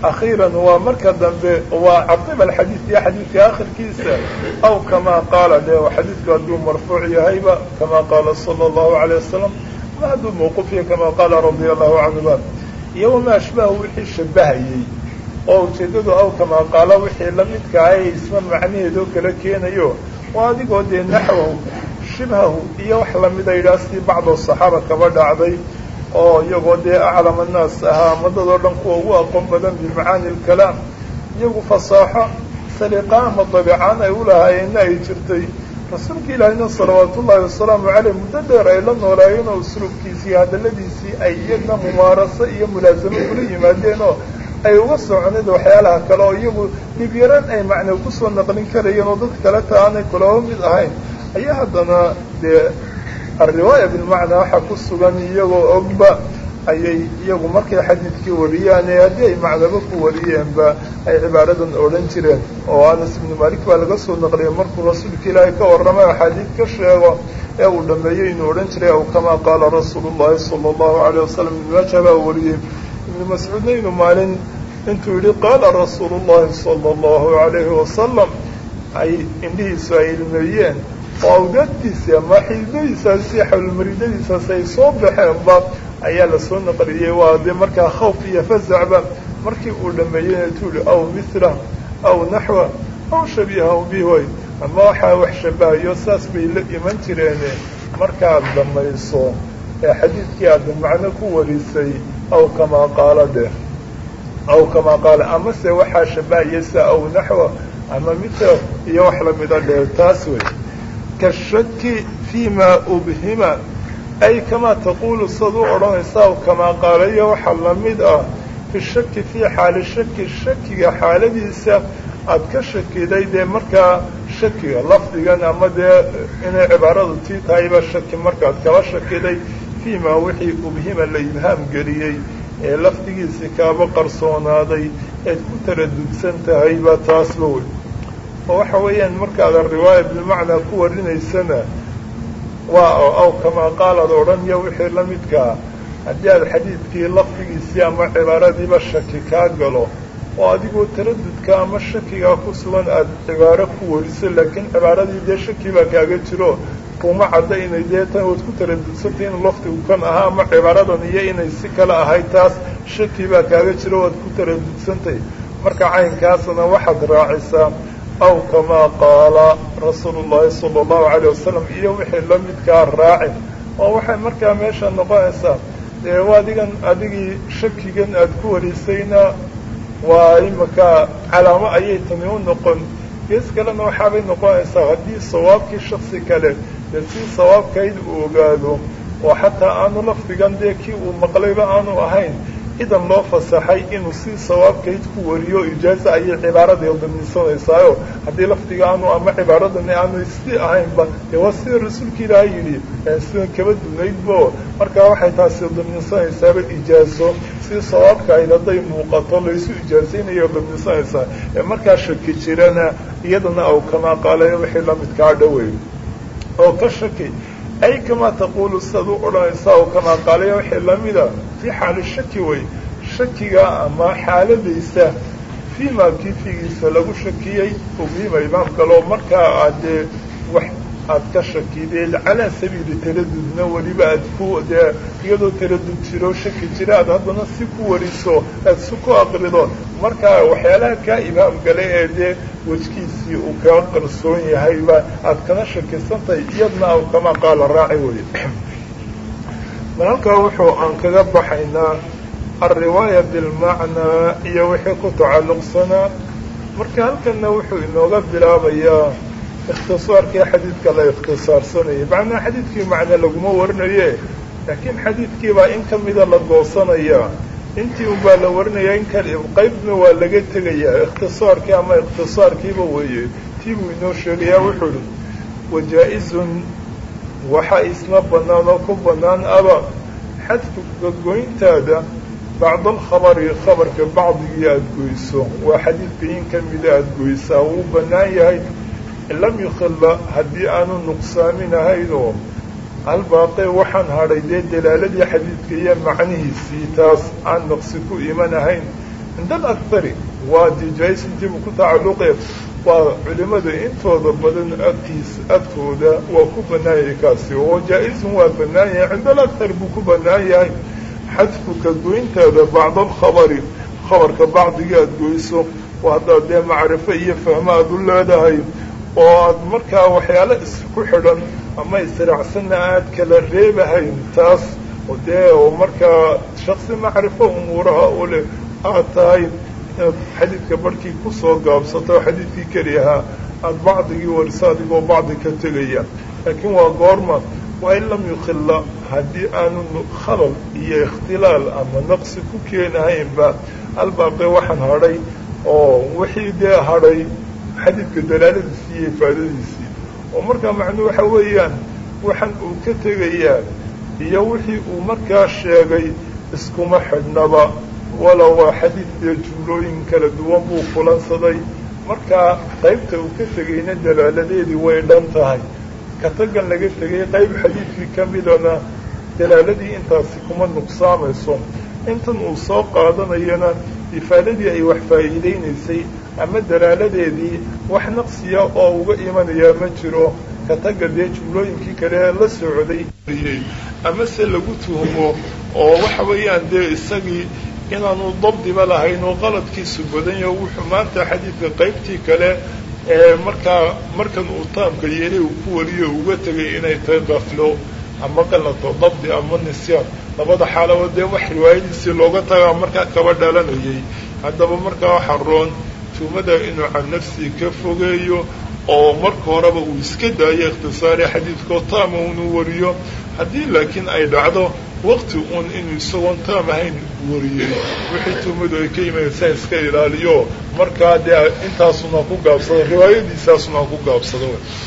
akhiiran waa marka dambe waa caqiba alxadiid iyo xadiidka akhirkiisa aw kamaa qaala de xadiidku hadduu marfuuc yahayba kamaa qaala sala allahu alayh wasalam ma hadduu mawquuf yahay kamaa qaala radia allahu canhuba iyo wamaa ashbahu wixii shabahayey oo ujeeddadu aw kamaa qaala wixii lamidka ahay isma macnaheedoo kala keenayo oo adigoo dee naxwahu shibhahu iyo wax lamida yidhaha sidii bacdo saxaaba kaba dhacday oo iyagoo dee aclam annaas ahaa madadoo dhan kuwa ugu aqoon badan bimacaani alkalaam iyagu fasaaxo saliqa ama dabicaan ay u lahaayeenna ay jirtay rasuulka ilaahina salawaat ullaahi wasalaamu caleyh muddo dheer ay la noolaayeen oo usluubkiisii iyo hadalladiisii ay iyagna mumaaraso iyo mulaasamo kula yimaadeen oo ay uga soconeed waxyaalaha kale oo iyagu dhibyaraan ay macna kusoo naqlin karayeen oo dad kale ta aanay kulaba mid ahayn ayaa haddana dee alriwaaya bilmacnaa waxaa ku sugan iyagoo ogba ayay iyagu markay xadiidkii wariyaan ee haddii ay macnabo ku wariyeenba ay cibaaradan odhan jireen oo anas ibnu malik baa laga soo naqliyay markuu rasuulka ilaahay ka warramay axaadiid ka sheego ee uu dhameeyey inuu odhan jiray aw kamaa qaala rasuulu llahi sala allahu alayh wasalam ibnu maaja baa wariyey ibnu mascuudna inuu maalin intuu yidhi qaala rasuulu llahi sala allahu alayhi wasalam ay indhihiisu ay ilmeeyeen oo awdaadtiisi ama xididadiisaasi xawlmaridadiisaas ay soo baxeenba ayaa lasoo naqliyey waa dee markaa khawf iyo fasacba markii uu dhameeyeyna tuuli aw mithla aw naxwa aw shabiihaw bihoy ama waxaa wax shabahayo saas bay la iman jireene markaad dhamayso ee xadiidkii aada macno ku warisay aw kamaa qaala dheh aw kamaa qaala amase waxaa shabahaya sa aw naxwa ama mithla iyo wax lamida dheh taas wey kashaki fima ubhima ay kamaa taquulu sad u odhanaysa aw kamaa qaalayo waxaa lamid ah fi shaki fii xaali shaki shakiga xaaladiisa aada ka shakiday dee markaa shakiga lafdigan ama dee inay cibaaradu tii tahayba shaki markaad kala shakiday fiimaa wixii ubhima la ibhaam geliyey ee lafdigiisi kaaba qarsoonaaday eed ku taradudsan tahayba taasba wey oo waxa weeyaan markaada riwaaya bilmacnaa ku warinaysana waa aw kamaa qaalaad odhaniyo wixii la midkaa haddii aad xadiidkii lafdigiisii ama cibaaradiiba shaki kaa galo oo adigoo taradudka ama shakigaa ku sugan aada cibaaro ku wariso laakiin cibaaradii dee shaki baa kaaga jiro kuma cadda inay dee tan waad ku taradudsantay inuu lafdigu kan ahaa ama cibaaradan iyo inay si kale ahayd taas shaki baa kaaga jiro waad ku taradudsantay marka caynkaasna waxaad raacisaa aw kamaa qaala rasuulu llahi sala allahu alayh wasalam iyo wixii la midkaa raacin oo waxay markaa meesha noqonaysaa dee adigan adigii shakigan aada ku warisayna waa imaka calaamo ayay tani u noqon gees kalena waxaabay noqonaysaa haddii sawaabkii shaksi kale dee si sawaabkayd uu ogaado oo xataa aanu lafdigan dee kii uu maqlayba aanu ahayn idan loo fasaxay inuu si sawaabkayd ku wariyo ijaaza ayay cibaarada daminsanaysaayo haddii lafdiga aanu ama cibaaradani aanu si ahaynba dee waa sida rasuulka ilaahay yidhi sidan kaba dunaydbo markaa waxay taasi daminsanaysaaba ijaazo si sawaabkayd hadday muuqato laysu ijaazaynayo daminsanaysaa ee markaa shaki jirana iyadana aw kamaa qaalayo wixii lamidkaa dhawey oo ka shaki ay kamaa taquulu sidaad u odhanaysaa oo kamaa qaalayo wixii lamida fii xaali shaki wey shakiga ama xaaladaysa fii maa kiifigiisa lagu shakiyey ubhima imaam kaleo markaa aad dee wax aad ka shakideed calaa sabiili taradudna weliba aad ku dee iyadoo taradud jiro shaki jira aad haddana si ku wariso aad si ku aqrido markaa waxyaalaha kaa imaam gale ee dee wejkiisii uu kaa qarsoon yahayba aad kana shakisantahay iyadna aw kamaa qaala raaci weye bal halkaa wuxuu aan kaga baxaynaa alriwaaya bilmacnaa iyo wixii ku tacalluqsanaa marka halkanna wuxuu inooga bilaabayaa ikhtisaarkii xadiidka la ikhtisaarsanayay macnaa xadiidkii macne laguma warinaye laakiin xadiidkiibaa in ka mida la goosanayaa intii unbaa la warinayaa in kale qaybna waa laga tegayaa ikhtisaarkii ama ikhtisaarkiiba weeye tii buu inoo sheegayaa wuxuu ihi wajaa-izun waxaa isna bannaan oo ku bannaan aba xadku gogoyntaada bacd alkhabari khabarka bacdigii aada goyso waa xadiidka in ka mida aada goysaa wuu bannaan yahay lam yukhilla haddii aanu nuqsaamin ahaynoo albaaqe waxaan hadhay dee dalaaladii xadiidka iyo macnihiisii taas aan naqsi ku iman ahayn cinda alakari waa dijaysintiibu ku tacalluqee waa culimada intooda badan agtiis agtooda waa ku bannaan yahay kaasi oo jaa-izun waa bannaan yahay cinda alakar buu ku bannaan yahay xadfuka goyntaada bacda alkhabari khabarka bacdigii aada goyso oo haddaad dee macrifo iyo fahmo aada u leedahay oo aad markaa waxyaalo isku xidhan ama israacsanna aad kala reebahayn taas oo dee oo markaa shaksi macrifo umuuraha u leh aad tahay inaad xadiidka barhkii kusoo gaabsato xadiidkii keli ahaa aada bacdigii wariso adigoo bacdi ka tegaya laakiin waa goorma waa in lam yukhilla haddii aanu khalal iyo ikhtilaal ama naqsi ku keenahaynba albaaqe waxaan hadhay oo wixii dee hadhay xadiidka dalaaladiisii iyo ifaadadiisii oo markaa macnuu waxa weeyaan waxaan uu ka tegayaa iyo wixii uu markaa sheegay iskuma xidhnaba wala waa xadiid dee jumlooyin kala duwan buu kulansaday markaa qaybta uu ka tegayna dalaaladeedii way dhan tahay ka tagan laga tegay qayb xadiidkii ka midana dalaaladii intaasi kuma nuqsaamayso intan uu soo qaadanayana ifaadadii ay wax faa'iidaynaysay ama dalaaladeedii wax naqsiya oo uga imanayaa ma jiro ka taga dee jumlooyinkii kale la socday ama se lagu tuhmo oo waxa weeyaan dee isagii inaanu dabdiba lahayn oo qaladkiisu badan yaho wuxuu maanta xadiidka qaybtii kale ee markaa markan uu taamka yeelay uu ku wariyo uga tegay inay tahay qaflo ama qalato dabdi ama nisyaan labada xaalaba dee wax riwaayadiisii looga tagaa markaa kaba dhalanayay haddaba markaa waxaa roon tuhmada inuu can nafsii ka fogeeyo oo marka horeba uu iska daayo ikhtisaari xadiidkoo taama unu wariyo haddii laakiin ay dhacdo waqti uun inuu isagoon taam ahayn wariyey wixii tuhmadu ay ka yimaadsaa iska ilaaliyo markaa dee intaasuna ku gaabsado riwaayadiisaasuna ku gaabsado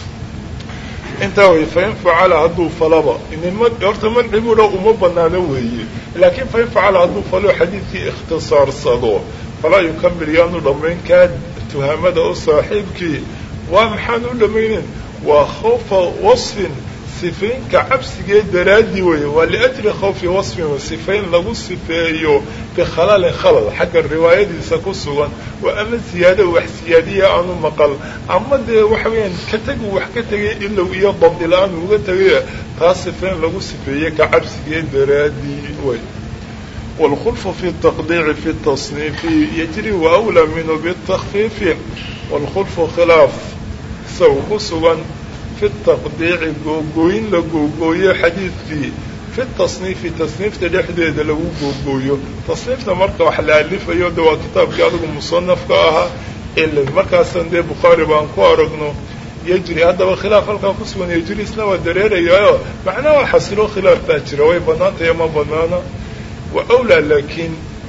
intaa wey fain facala hadduu falaba horta manci buudha uma banaano weeye laakiin fain facala hadduu falo xadiidkii ikhtisaarsado falaa yukamil yaanu dhammayn kaa tuhamada u saaxiibkii waa maxaan u dhammaynen waa khawfa wasfin sifaynka cabsigee daraaddi weeye waa liajli khawfi wasfin sifayn lagu sifeeyo bikhalalin khalal xagga riwaayadiisa ku sugan oo ama siyaado wax siyaadiya aanu maqal ama dee waxa weeyaan ka tegu wax ka tegay ilow iyo dabdi la-aan uga tegay taas sifayn lagu sifeeye ka cabsigee daraadii wey wاlkhulfu fi التaqdiici fi التصniifi yajri waأwlى minhu bالtakfiifi wاlkhulfu khilaaf isagu ku sugan fi taqdiici googooyin la googooyo xadiidkii fi tasniifi tasniifta dhexdeeda lagu googooyo tasniifta marka wax la alifayo de waa kitaabkii adigu musanafka ahaa ele markaasan dee bukhaari baan ku aragno yejri haddaba khilaaf halkaa ku sugan yejri isna waa dareerayaayo macnaha waa xasilo khilaaf baa jira way banaantay ama banaana wa awlaa laakiin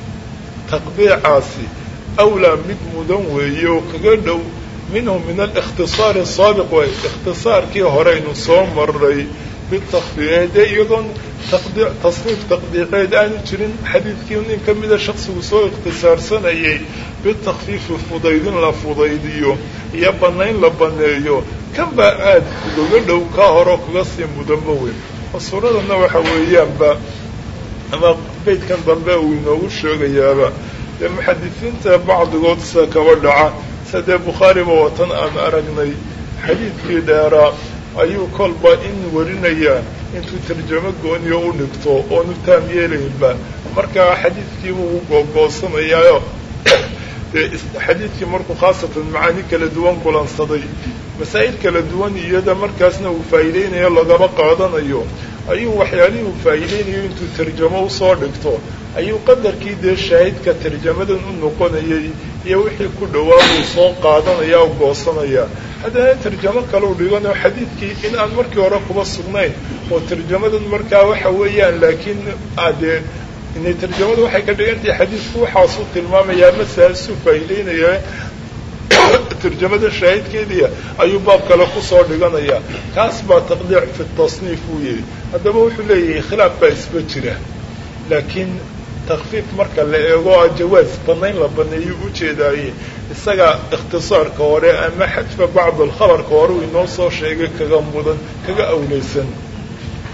taqdiicaasi awlaa mid mudan weeye oo kaga dhow minhu min alikhtisaari asaabiq way ikhtisaarkii horeynu soo maray bitakfiif dee iyadoon taqdiic tasniif taqdiiceed aanu jirin xadiidkii nin ka mida shaksigu soo ikhtisaarsanayay bitakfiifi fudaydin la fudaydiyo iyo bannayn la banneeyo kan baa aad ugaga dhow kaa horeo kaga sii mudanba weyn oo suuradana waxa weeyaanba ama beydkan dambe uu inoogu sheegayaaba dee muxadisiinta bacdigood sida kaba dhaca sadee bukhaariba watan aan aragnay xadiidkii dheeraa ayuu kolba in warinayaa intuu tarjamo gooniyo u dhigto oonu taam yeelaynba markaa xadiidkiibuu u googoosanayaayo dee xadiidkii markuu khaasatan macaani kala duwan kulansaday masaa'il kala duwan iyada markaasna uu faa'iideynayo lagaba qaadanayo ayuu waxyaalihii uu faa'iideynayo intuu tarjamo usoo dhigto ayuu qadarkii dee shaahidka tarjamadan u noqonayay iyo wixii ku dhawaabuu soo qaadanaya o goosanaya haddana tarjamo kaleu dhigano xadiidkii in aan markii hore kuba sugnayn oo tarjamadan markaa waxa weeyaan laakiin adee inay tarjamadu waxay ka dhigantahay xadiidku waxaasuu tilmaamayaa masaasuu faa'iideynaya tarjamada shaahidkeediia ayuu baab kale kusoo dhiganayaa kaas baa taqdiic fi tasniif uu yihi haddaba wuxuu leeyahay khilaaf baa isba jira laakiin takfiif marka la eego a jawaaz banayn la baneeyo ujeedaaye isaga ikhtisaarka hore ama xadfa bacd alkhabarka hore uu inoo soo sheegay kaga mudan kaga awleysan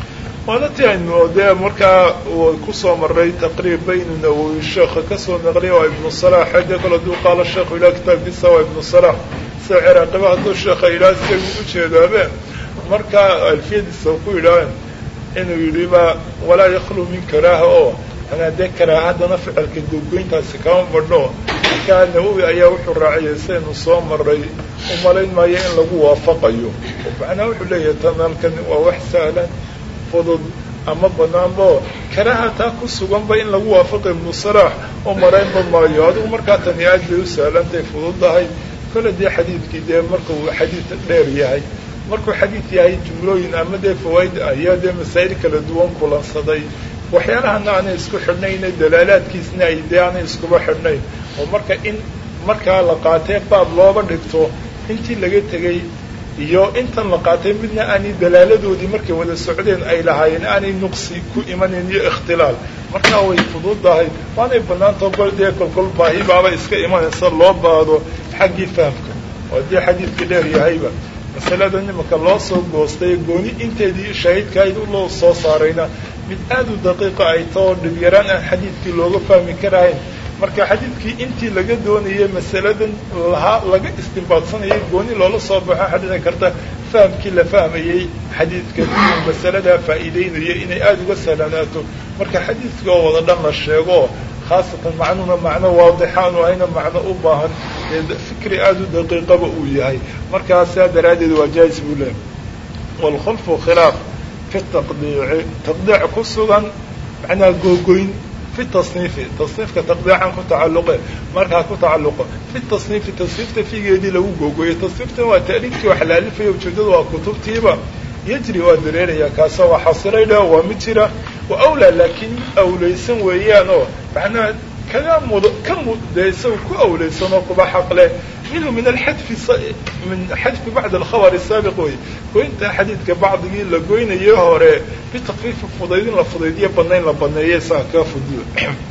waana ti aynu dee markaa kusoo maray taqriib baynu nawowi sheekha kasoo naqliya waa ibnu salax xade kale hadduu qaalo sheekhu ilaah kitaabkiisa waa ibnu salax sida ciraaqiba hadduu sheekha ilaah isagu ujeedaabe markaa alfiyadiisa ku yidhaaheen inuu yidhi ba walaa yaklu min karaaha oo anaa dee karaaha haddana ficilka gogoyntaasi kama badho markaa nawowi ayaa wuxuu raaciyay saynu soo maray u malayn maayo in lagu waafaqayo macnaa wuxuu leeyahay tanalkan waa wax sahlan fudud ama banaanbo karaaha taa ku suganba in lagu waafaqo ibnu salaax u malaynba maayo adigu markaa tani aad bay u sahlantahay fududdahay kole dee xadiidkii dee markuu xadiid dheer yahay markuu xadiid yahay jumlooyin ama dee fawaaid ayaa dee masaa'il kala duwan kulansaday waxyaalahana aanay isku xidhnayne dalaalaadkiisna ay dee aanay iskuba xidhnayn oo marka in markaa la qaatee baab looba dhigto intii laga tegey iyo intan la qaatay midna aanay dalaaladoodii markay wada socdeen ay lahaayeen aanay nuqsi ku imanayn iyo ikhtilaal markaa way fududahay waanay banaantao gol dee kolkol baahi baaba iska imanaysa loo baado xaggii fahamka oo dee xadiidka dheer yahayba masalada nimanka loo soo goostay gooni inteedii shahiidkaayd uloo soo saarayna mid aad u daqiiqa ay tao dhibyaraan aan xadiidkii looga fahmi karahayn marka xadiidkii intii laga doonayay masaladan lahaa laga istimbaadsanayay gooni loola soo baxo waxaa dhici karta fahamkii la fahmayey xadiidka masaladaa faa'iideynaya inay aada uga sahlanaato marka xadiidka oo wada dhan la sheego khaasatan macnuhuna macno waadixaanu ahayna macno u baahan fikri aada u daqiiqaba uu yahay markaa saa daraaddeed waa jaais buu leehay waalkhulfu khilaaf fi taqdiici taqdiic ku sugan macnaha googoyn fi tasniifi tasniifka taqdiican ku tacalluqe markaa ku tacalluqo fi tasniifi tasniifta figeedii lagu googoyo tasniiftan waa ta'liifkii wax la alifaya ujeedada waa kutubtiiba yajri waa dareeraya kaasa waa xasiray dheh waa mid jira wa awlaa laakiin mid awlaysan weeyaan oo macnaha kaga mud ka mudde isaga ku awlaysan oo kuba xaqleh minhu min alxadfi min xadfi bacd alkhabari saabiq wey goynta xadiidka bacdigii la goynayay hore bitakfiifi fudaydin la fudaydiyo banayn la baneeya isaga kaa fudiyo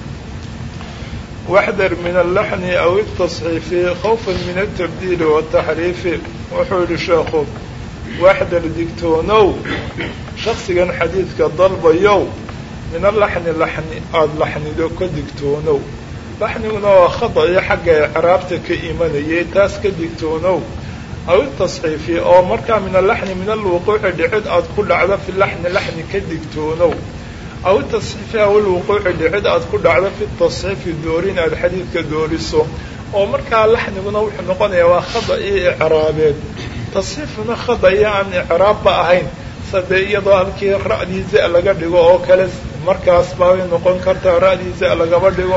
waxdar min allaxni aw itasxiifi khawfan min altabdiili wataxriifi wuxuu yihi sheekhu waxdar digtoonow shaksigan xadiidka dalbayow min alaxni laxni aada laxnido ka digtoonow laxniguna waa khada iyo xagga icraabta ka imanayay taas ka digtoonow aw itasxiifi oo markaa min alaxni min alwuquuci dhicid aada ku dhacdo fi laxni laxni ka digtoonow aw itasxiifi aw ilwuquuci dhicid aada ku dhacdo fi tasxiifi doorin aada xadiidka dooriso oo markaa laxniguna wuxuu noqonayaa waa khada iyo icraabeed tasxiifuna khada iyo aan icraabba ahayn sade iyadoo halkii ra'dii za laga dhigo oo kale markaas baabay noqon kartaa ra'dii za lagaba dhigo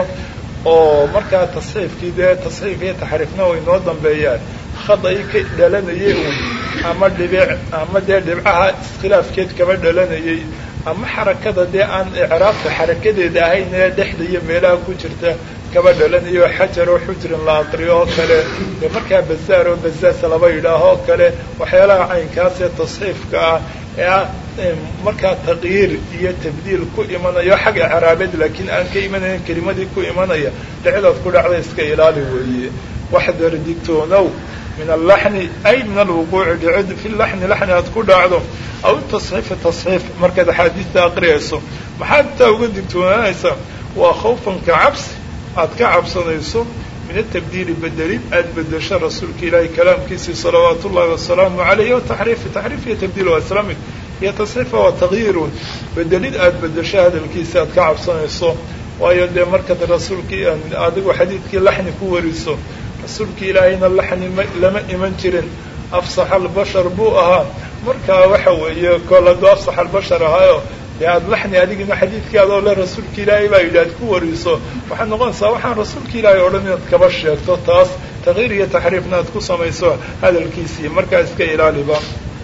oo markaa tasxiifkii dee tasxiif iyo taxriifna way noo dambeeyaan khadai ka dhalanayay uun ama dhibic ama dee dhibcaha iskhilaafkeed kaba dhalanayay ama xarakada dee aan icraabta xarakadeeda ahayn ee dhexda iyo meelaha ku jirta kaba dhalanayo xajar oo xujrin la aqriyo oo kale dee markaa bazaar oo bazaas laba yidhaaho oo kale waxyaalaha caynkaas ee tasxiifka ah ee ah markaa taqyiir iyo tabdiil ku imanayo xag icraabeed laakiin aan ka imanayn kelimadii ku imanaya dhicidaad ku dhacda iska ilaali weeye waxdar digtoonow min allaxni ay min alwuquuci dhicid fi laxni laxni aad ku dhacdo aw tasxiifi tasxiif markaad axaadiista aqriyayso maxaad taa uga digtoonaanaysaa waa khawfanka cabsi aad ka cabsanayso min atabdiili bedelid aada bedesho rasuulka ilaahay kalaamkiisii salawaatu ullahi wasalaamu calayh o taxriifi taxriif iyo tabdiil waa islamid iyo tasxiifa waa tagyiirun bedelid aada bedesho hadalkiisi aad ka cabsanayso waayo dee markaad rasuulkii adigu xadiidkii laxni ku wariso rasuulkii ilaahayna laxni ma lama iman jirin afsax albashar buu ahaa markaa waxa weeye kol hadduu afsax albashar ahaayo dee aada laxni adigina xadiidkii adoo le rasuulka ilaahay baa yidhi aad ku wariso waxaad noqonaysaa waxaan rasuulka ilaahay o dhan inaad kaba sheegto taas takyiir iyo taxriifna aad ku samayso hadalkiisii markaa iska ilaaliba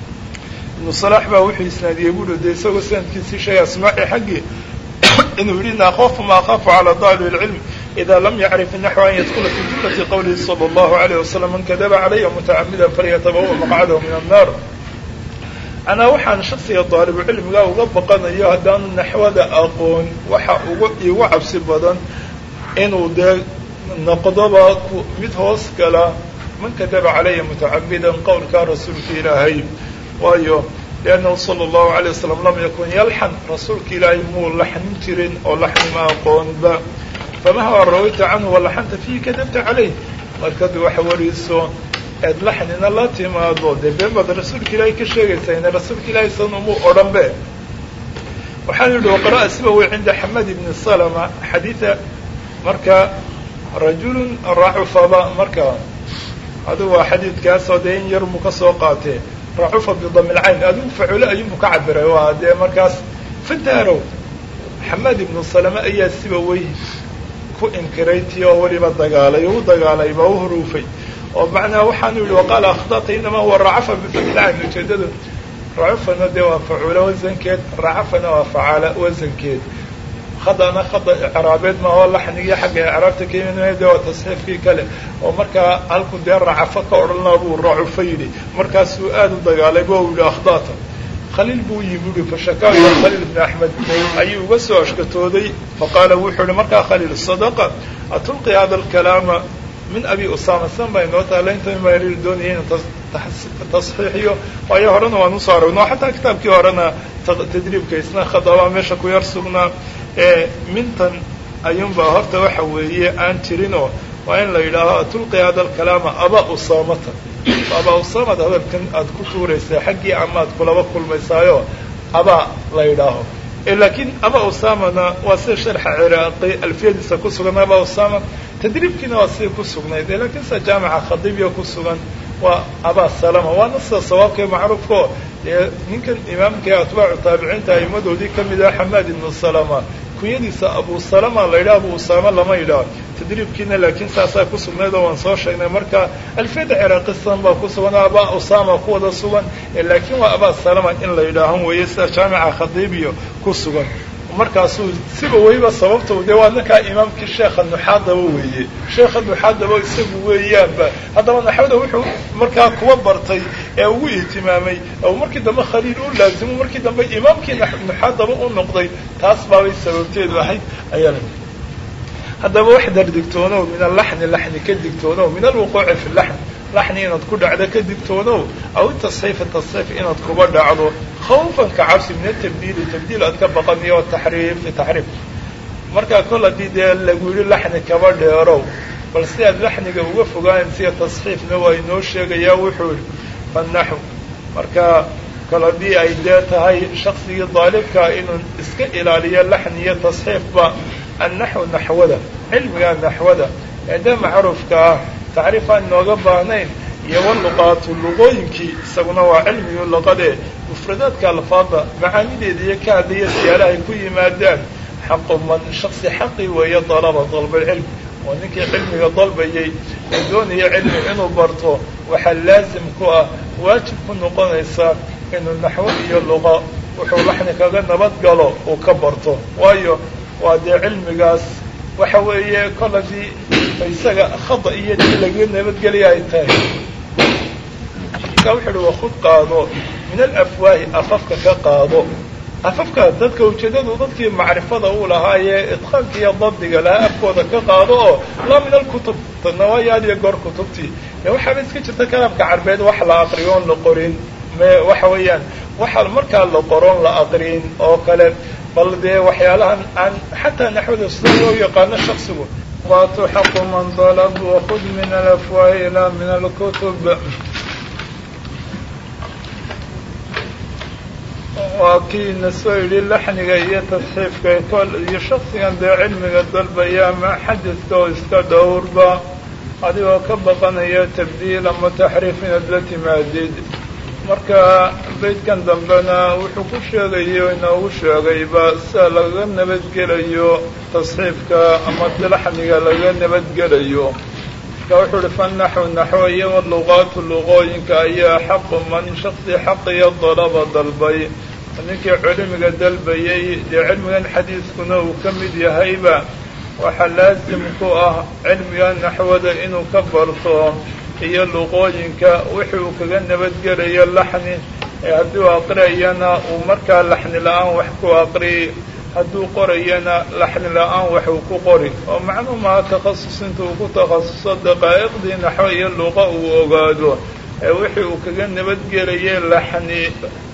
ibnu salaax baa wuxuu isnaadiyey buuri dee isagoo sanadkiisii sheegay asmaaci xaggii inuu yidhi in akhafu ma akhafu calى daalib اlcilm ida lam yacrif naxو an yadkula fi jumlati qowlihi salى اllahu عalayه wasalam man kadaba calaya mutacamida falyatabawa maqcadahu min annar anaa waxaan shaksiga daalibucilmiga uga baqanayo haddaanu naxwada aqoon waxa uga igu cabsi badan inuu dee noqdoba mid hoos gala man kadaba calaya mutacamidan qowlkaa rasuulka ilaahay waayo liannahu sala allahu alayh wasalam lam yakun yalxan rasuulka ilaahay muu laxnin jirin oo laxni ma aqoonba famahwa rawayta canhu walaxanta fiihi kadabta calayh markad waxa wariso eed laxnina la timaado dee been baad rasuulka ilaahay ka sheegaysaa ina rasuulka ilaahay san umuu odhan be waxaan yidhi waqara'a sibawi cinda xamad ibni salama xadiida marka rajulun racufaba marka adigu waa xadiidkaasoo dee in yar buu ka soo qaatee racufa bidami lcayn adigu facule ayuunbu ka cabiray waa dee markaas fantaarow xamad ibnu salama ayaa siba wey ku inkiray tii oo weliba dagaalay u dagaalay baa u huruufay oo macnaha waxaanu yihi waqaala akhdata inamaa huwa racafa bifami lcayn ujeedadu racufana dee waa facuula wasankeed racafana waa facaala wasankeed khadana khada icraabeed maaho laxnigii xagga icraabta ka yimid de waa tasxiifkii kale oo markaa halku dee racafo ka odhanaa buu racufa yidhi markaasuu aada u dagaalay bo u yihi akhdata khaliil buu yimi uhi fashakaaka khaliil bni axmed ayuu uga soo ashkatooday faqaala wuxuu ihi markaa khaliil sadaqa atulqi hada alkalaama min abi usama san baa inoo taala inta maari doonaya inu tasxiixiyo waayo horena waan usoo aragno xataa kitaabkii horena tadriibka isna khadabaa meesha ku yar sugnaa ee mintan ayuunbaa horta waxa weeye aan jirinoo waa in la yidhaaho atulqi hada alkalaama aba usamata aba usamad hadalkan aad ku tuuraysaa xaggii amaad kulaba kulmaysaayo abaa la yidhaaho laakiin aba usamana waa sida sharxa ciraaqi alfiyadiisa ku sugan aba usama tadriibkiina waa sida ku sugnayd lakiin sida jaamica khadiibya ku sugan waa aba salama waana sida sawaabka macruufkao dee ninkan imaamka atbaacu taabiciinta aimadoodii kamid ah xamaad ibnu salama kunyadiisa abu salama la yidhaha abu usama lama yidhaho tadriibkiina laakiin saasaa ku sugnayd oo waan soo sheegnay marka alfiyada ciraaqistan baa ku sugan oo aba usama ku wada sugan laakiin waa aba salama in la yidhaahan weeye sida jaamica khadiibiyo ku sugan markaasuu siba weyba sababta dee waa ninkaa imaamkii sheekha nuxaadaba weeye sheekha nuxaadaba isagu weeyaanba haddaba naxwada wuxuu markaa kuwa bartay ee ugu ihtimaamay oo markii dambe khaliil u laazimo markii dambe imaamkii nuxaadaba u noqday taas baabay sababteedu ahayd ayaa haddaba wax dar digtoonow min alaxni laxni ka digtoonow min alwuquuci fi laxn laxni inaad ku dhacdo ka digtoonow aw tasxiifi tasxiif inaad kuba dhacdo khawfan ka cabsi min atabdiili tabdiil aad ka baqaniyo o taxriifi taxriif markaa kol haddii dee lagu yidhi laxni kaba dheerow bal si aad laxniga uga fogaanayn siya tasxiifna waa inoo sheegayaa wuxuu yihi fannaxu marka kol haddii ay dee tahay shaksigii daalibkaa inuu iska ilaaliyo laxni iyo tasxiifba annaxwu naxwada cilmiga naxwada ee dee macruufka ah tacriif aan inooga baahnayn iyo waluqaatu luqooyinkii isaguna waa cilmigii luqadee mufradaadka alfaada macaanideeda iyo ka hadlaya siyaalahay ku yimaadaan xaqu man shaksi xaqi weeye dalaba dalbalcilm oo ninkii cilmiga dalbayay ee doonaya cilmi inuu barto waxaa laazim ku ah waajib ku noqonaysa inuu naxwo iyo luqa wuxuu laxni kaga nabad galo uu ka barto waayo waa dee cilmigaas waxa weeye kol haddii isaga khada iyo dii laga nabadgelya ay tahay markaa wuxu uhi wakud qaado min alafwaahi afafka ka qaado afafka dadka ujeedadu dadkii macrifada uu lahaayee idqaanka iyo dabdiga lahaa afkooda ka qaado oo laa min alkutub tadna waa yaad iyo goor kutubtii ee waxaaba iska jirta kalaamka carbeed wax la aqriyo oon la qorin me waxa weeyaan waxa markaa la qoroon la aqrin oo kale bal dee waxyaalahan aan xataa naxwada sida loo yaqaano shaksigu waatu xaqu man dalab wakud min alafwaahi ilaa min alkutub waa kiina soo yidhi laxniga iyo tasxiifka kol iyo shaksigan dee cilmiga dalbaya ama xadidka oo iska dhowrba adigoo ka baqanaya tabdiil ama taxriif inaad la timaadid marka beydkan dambena wuxuu ku sheegayo inoogu sheegayba sida lagaga nabadgelayo tasxiifka ama laxniga lagaga nabadgelayo marka wuxuu uhi fannaxu naxwo iyo waluqaatu luqooyinka ayaa xaqu man shaksi xaqiyo dalaba dalbay ninkii cilmiga dalbayay dee cilmigan xadiiskuna uu ka mid yahayba waxaa laasim ku ah cilmiga naxwada inuu ka barto iyo luqooyinka wixii uu kaga nabadgelayo laxni ee hadduu aqriyana uu markaa laxni la-aan wax ku aqri hadduu qorayana laxni la-aan wax uu ku qori oo macnuu maha takhasus inta uu ku takhasuso daqaa'iqdii naxwo iyo luqa uu ogaado ee wixii uu kaga nabadgelayay laxni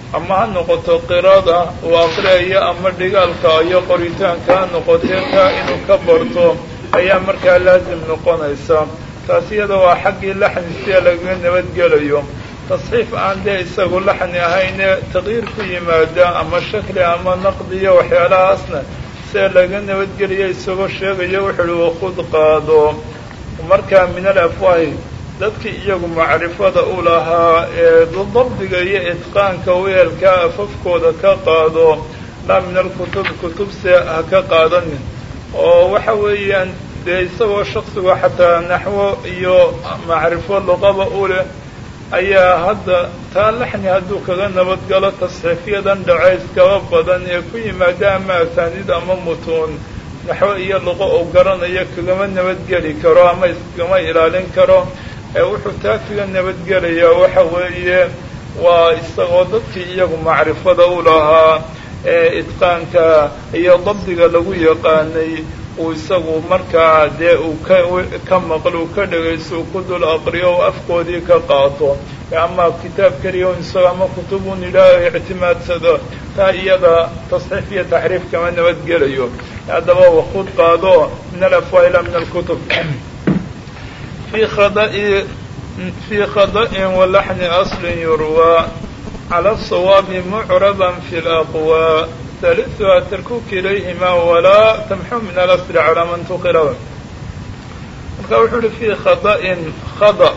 ama ha noqoto qirada uu aqriayo ama dhigaalka iyo qoritaanka ha noqotee taa inuu ka barto ayaa markaa laasim noqonaysa taas iyada waa xaggii laxni sia lagaga nabadgelayo tasxiif aan dee isagu laxni ahayne taqyiir ku yimaada ama shakli ama naqdiyo waxyaalahaasna sia laga nabadgeliyo isagoo sheegayo wuxuu uhi wakud qaado markaa min al afwaahi dadkii iyagu macrifada u lahaa ee dabdiga iyo itqaanka weelka afafkooda ka qaado laa min alkutub kutubse ha ka qaadanin oo waxa weeyaan dee isagoo shaksigu xataa naxwo iyo macrifo luqaba u leh ayaa hadda taa laxni hadduu kaga nabadgalo tasxiifyadan dhacayskaba badan ee ku yimaada ama asaaniid ama mutuun naxwo iyo luqo uu garanayo kagama nabadgeli karo ama iskama ilaalin karo ee wuxuu taa kaga nabadgelayaa waxa weeye waa isagoo dadkii iyagu macrifada u lahaa ee itqaanka iyo dabdiga lagu yaqaanay uu isagu markaa dee uu ka ka maqlo uu ka dhegaysto uu ku dul aqriyo u afkoodii ka qaato ama kitaab keliya un isago ama kutubun ilaahay ictimaadsado taa iyada tasxiif iyo taxriif kama nabadgelayo haddaba wakud qaado min alafwaa ila min alkutub في خضأ في خضأ ولحن أصل يروى على الصواب معربا في الأقوى ثالثها تركوك إليهما ولا تمحو من الأصل على من تقرأ marka wuxuu uhi fii khada'in khada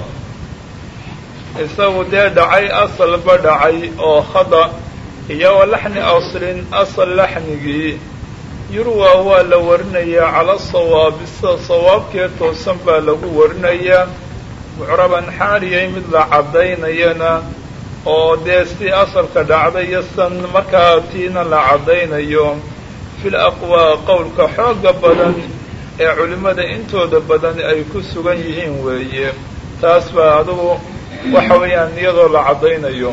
isagu dee dhacay asalba dhacay oo khada iyo wa laxni aslin asal laxnigii yurwa waa la warinayaa cala sawaabi sida sawaabkee toosan baa lagu warinayaa mucraban xaaliyay mid la caddaynayana oo dee si asalka dhacday iyo san markaa tiina la caddaynayo fil aqwaa qowlka xooga badan ee culimmada intooda badan ay ku sugan yihiin weeye taas baa adugu waxa weeyaan iyadoo la caddaynayo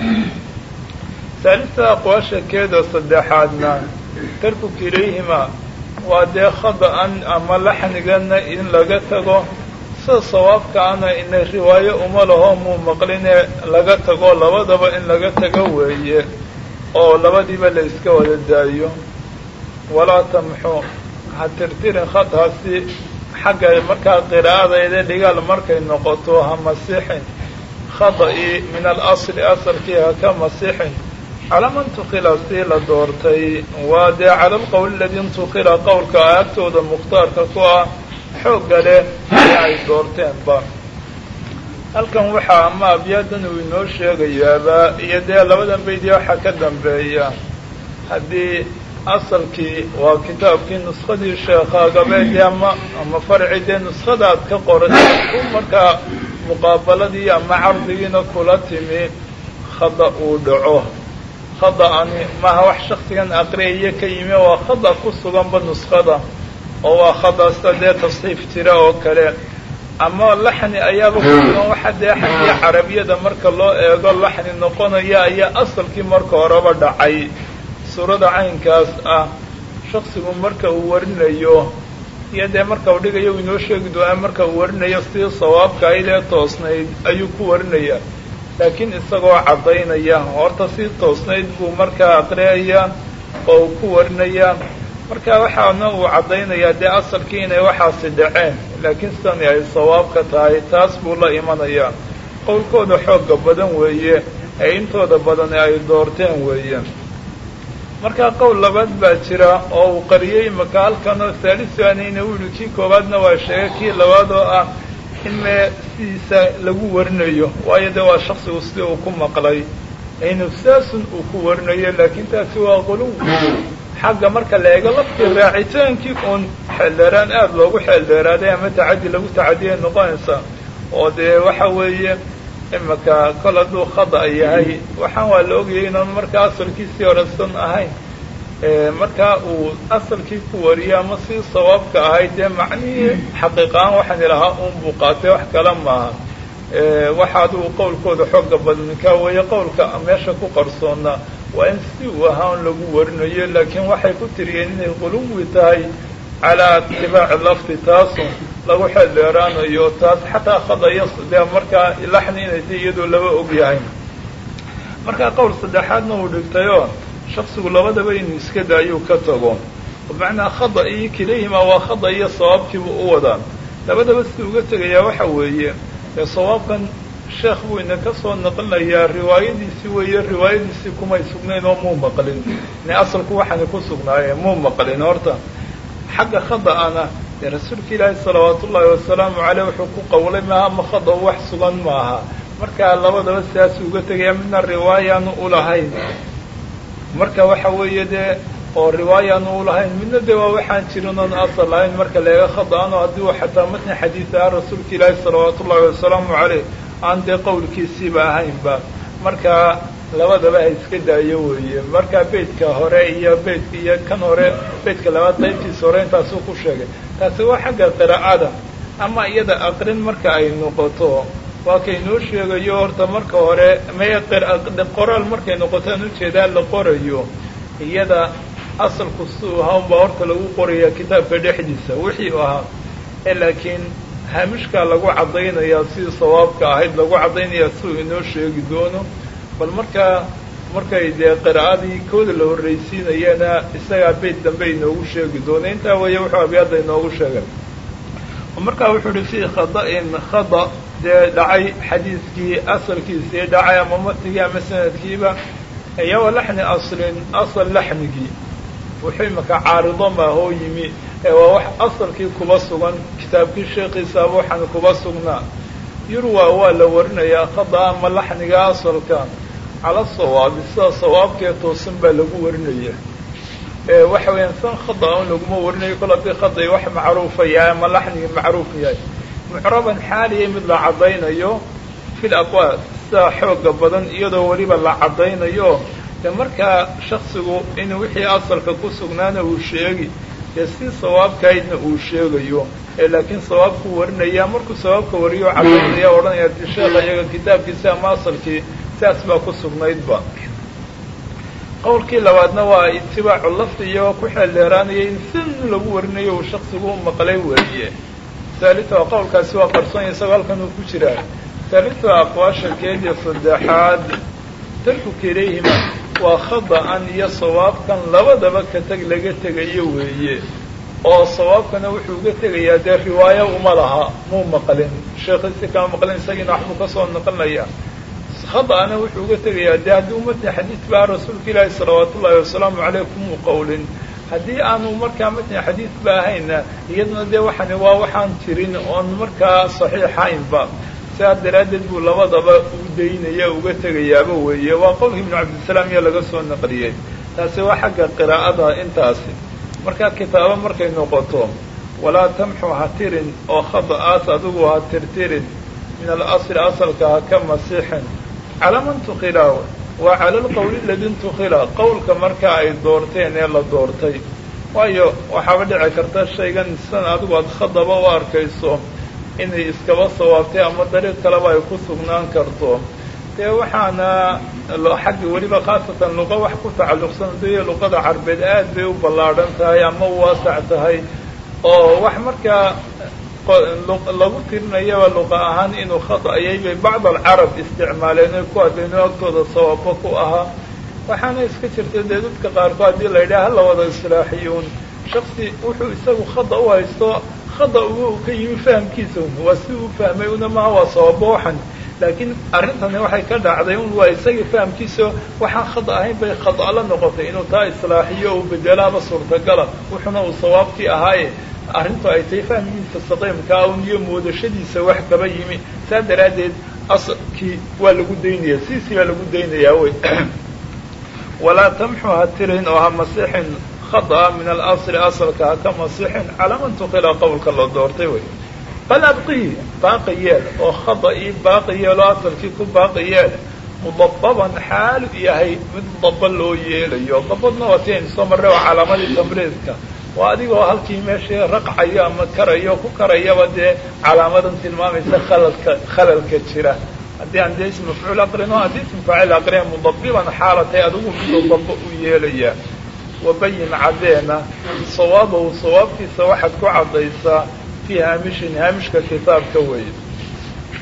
saalista aqwaasha keeda saddexaadna tarkuka ilayhima waa dee khada-an ama laxnigana in laga tago sida sawaabkaana ina riwaayo uma laho muu maqline laga tago labadaba in laga tago weeye oo labadiiba la iska wada daayo walaa tamxu ha tirtirin khadhaasi xagga markaa qiraa'adayda dhigaal markay noqoto ha masixin khada-i min alasli asalkii ha ka masixin calaa man tuqila sii la doortay waa dee cala alqowl aladii intuqila qowlka agtooda mukhtaarka ku ah xoogga leh ee ay doorteenba halkan waxaa ama abyaadan uu inoo sheegayaaba iyo dee labadan baydii waxaa ka dambeeya haddii asalkii waa kitaabkii nuskadii sheekhaagabeedii ama ama farci dee nuskadaad ka qoratay u markaa muqaabaladii ama cardigiina kula timi khada uu dhaco khada-ani maaha wax shaksigan aqriyaya ka yimi waa khada ku suganba nuskada oo waa khadasta dee tasxiif jira oo kale ama laxni ayaaba ku sugan waxa dee xaggii carabiyada marka loo eego laxni noqonaya ayaa asalkii marka horeba dhacay suurada caynkaas ah shaksigu marka uu warinayo iyo dee marka uu dhigayo uu inoo sheegi doonaa marka uu warinayo sidii sawaabka ayd ee toosnayd ayuu ku warinaya laakiin isagoo caddaynaya horta si toosnayd buu markaa aqriyaya oo uu ku warinaya marka waxaana uu caddaynayaa dee asalkii inay waxaasi dhaceen laakiin sidani ay sawaabka tahay taas buu la imanayaa qowlkooda xoogga badan weeye ee intooda badan ay doorteen weeye markaa qowl labaad baa jira oo uu qariyey maka halkanoo haalisanayna u yihi kii koowaadna waa sheegay kii labaad oo ah in mee sidiisa lagu warinayo waayo dee waa shaksigu sidii uu ku maqlay inufsaasun uu ku warinayo laakiin taasi waa quluw xagga marka la eego laftii raacitaankii uun xeeldheeraan aada loogu xeeldheeraaday ama tacaddi lagu tacadiyay noqonaysa oo dee waxa weeye imaka kol hadduu khada yahay waxaan waa la ogayay inaan markaa asalkiisii horesan ahayn markaa uu asalkii ku wariyo ama si sawaabka ahayd dee macnihii xaqiiqahaan waxaan ilahaa un buu qaatay wax kale maaha waxa adigu qowlkooda xooga badninkaa weeye qowlka meesha ku qarsoona waa in si uu ahaa un lagu warinayo laakiin waxay ku tiriyeen inay quluwi tahay calaa itibaaci lafdi taasun lagu xeel dheeraanayo taas xataa khadaya dee markaa laxni inay tay iyadoo laba og yahay markaa qowl saddexaadna uu dhigtayoo shaksigu labadaba inuu iska daayuu ka tago bimacnaa khada iyo kilayhima waa khada iyo sawaabkiibuu u wadaa labadaba siduu uga tegayaa waxa weeye ee sawaabkan sheekh buu ina ka soo naqlinayaa riwaayadiisii weeye riwaayadiisii kumay sugnayn oo muu maqlin ne asalku waxaana ku sugnaaye muu maqlin horta xagga khada'ana dee rasuulka ilaahi salawaatu ullaahi wasalaamu caleyh wuxuu ku qawlay maaha ma khada wax sugan maaha markaa labadaba sidaasuu uga tegaya midna riwaayaanu ulahayn marka waxa weeye dee oo riwaayaanu ulahayn midna dee waa waxaan jirin oon asal lahayn marka leega khada'ano haddii uu xataa matni xadiid aha rasuulka ilaahi salawaatu ullaahi wasalaamu caleyh aan dee qowlkiisiiba ahaynba markaa labadaba ha iska daayo weeye markaa beydka hore iyo beydka iyo kan hore beydka labaad qaybtiisa hore intaasuu ku sheegay taasi waa xagga qiraa'ada ama iyada aqrin marka ay noqoto waa kaynoo sheegayo horta marka hore maya qoraal markay noqotaan ujeedaa la qorayo iyada asalku siuu ahaa unbaa horta lagu qoraya kitaabka dhexdiisa wixii u ahaa ee laakiin haamishkaa lagu caddaynayaa sidii sawaabka ahayd lagu caddaynayaa siuu inoo sheegi doono bal markaa markay dee qiraa'adii kooda la horraysiinayana isagaa beyd dambe inoogu sheegi doono intaa weeye wuxuu abyaadda inoogu sheegay markaa wuxuu uhi fii khada'in khada dee dhacay xadiidkii asalkiisii dhacay ama matnigii ama sanadkiiba iyo wa laxni aslin asal laxmigii wuxuu imaka caarido maahoo yimi ee waa wax asalkii kuba sugan kitaabkii sheekiisaaba waxaan kuba sugnaa yurwa waa la warinayaa khada ama laxniga asalka cala sawaabi sida sawaabkee toosan baa lagu warinaya waxa weeyaan san khada un laguma warinayo kol haddii khadai wax macruufa yahay ama laxnigi macruuf yahay mucraban xaaliya mid la caddaynayo fil aqwaal sida xooga badan iyadoo weliba la caddaynayo de markaa shaksigu inuu wixii asalka ku sugnaana uu sheegi dee si sawaabkahaydna uu sheegayo ee laakiin sawaabku warinaya markuu sawaabka wariyo caddaynaya odhanaya ti sheekha iyaga kitaabkiisi ama asalkii sidaas baa ku sugnaydba qowlkii labaadna waa itibaacu lafdi iyagoo ku xeeldheeraanaya in sin lagu warinayo uu shaksigu u maqlay weeye haalita qowlkaasi waa qarsonya isagoo halkan uu ku jiraa haalita aqwaasha keediya saddexaad tarku kilayhima waa khada'an iyo sawaabkan labadaba ka teg laga tegayo weeye oo sawaabkana wuxuu uga tegayaa dee riwaayo uma laha muu maqlin sheekhiisi kama maqlin isagiina waxbuu ka soo naqlinaya khada'ana wuxuu uga tegayaa dee haddii umatni xadiid baa rasuulka ilaahi salawaatu ullaahi wasalaamu caleyh kumuu qowlin haddii aanu markaa matni xadiid ba ahayna iyaduna dee waxani waa waxaan jirin oon markaa saxiixaynba sidaas daraaddeed buu labadaba u daynaya uga tegayaaba weeye waa qowlka ibnu cabdisalaam iyo laga soo naqliyey taasi waa xagga qiraa'ada intaasi markaa kitaabo markay noqoto walaa tamxu ha tirin oo khada'aas adigu ha tirtirin min alasli asalka ha ka masixin calaa man tukhilaa waa cala alqowli ladii intukhila qowlka markaa ay doorteen ee la doortay waayo waxaaba dhici karta shaygan san adigu aad khadaba u arkayso inay iskaba sawaabtay ama dariiq kaleba ay ku sugnaan karto dee waxaana xagga weliba khaasatan luqa wax ku tacalluqsan daiyo luqada carbeed aad bay u ballaadhan tahay ama u waasac tahay oo wax markaa lagu tirinayaba luqa ahaan inuu khada'ayay bay bacd alcarab isticmaaleen oy ku hadlayno agtooda sawaabo ku ahaa waxaana iska jirta dee dadka qaarkood haddii la yidhaha hala wada islaaxiyuun shaksi wuxuu isagu khada u haysto khada ugu ka yimi fahamkiisa un waa si uu fahmay una maha waa sababo waxan laakiin arrintani waxay ka dhacday un waa isagii fahamkiisa waxaan khada ahayn bay khada la noqotay inuu taa islaaxiyo uu bedelaaba suurtagala wuxuna uu sawaabkii ahaaye arrintu ay tahay fahmkiisa saqiimkaa un iyo moodashadiisa wax kaba yimi saa daraaddeed asalkii waa lagu daynaya siisii baa lagu daynayaa wey walaa tamxu ha tirin oo ha masixin khada'a min alasli asalka ha ka masixin calaa man tukila qowlka la doortay wey bal abqihi baaqi yeel oo khada'ii baaqi yeel oo asalkii ku baaqi yeel mudababan xaalu yahay mid daba loo yeelayo dabadna waa ti aynu soo marray oo calaamadii tamriidka waa adigoo halkii meeshii raqcayo ama karayo ku karayaba dee calaamadan tilmaamaysa khalalka khalalka jira haddii aan dee ism mafcuul aqrino haddii ism faacil aqriya mudabiban xaalatay adigu miduu daba u yeelaya wabayin caddeena sawaabahu sawaabkiisa waxaad ku caddaysaa fii haamishin haamishka kitaabka weeye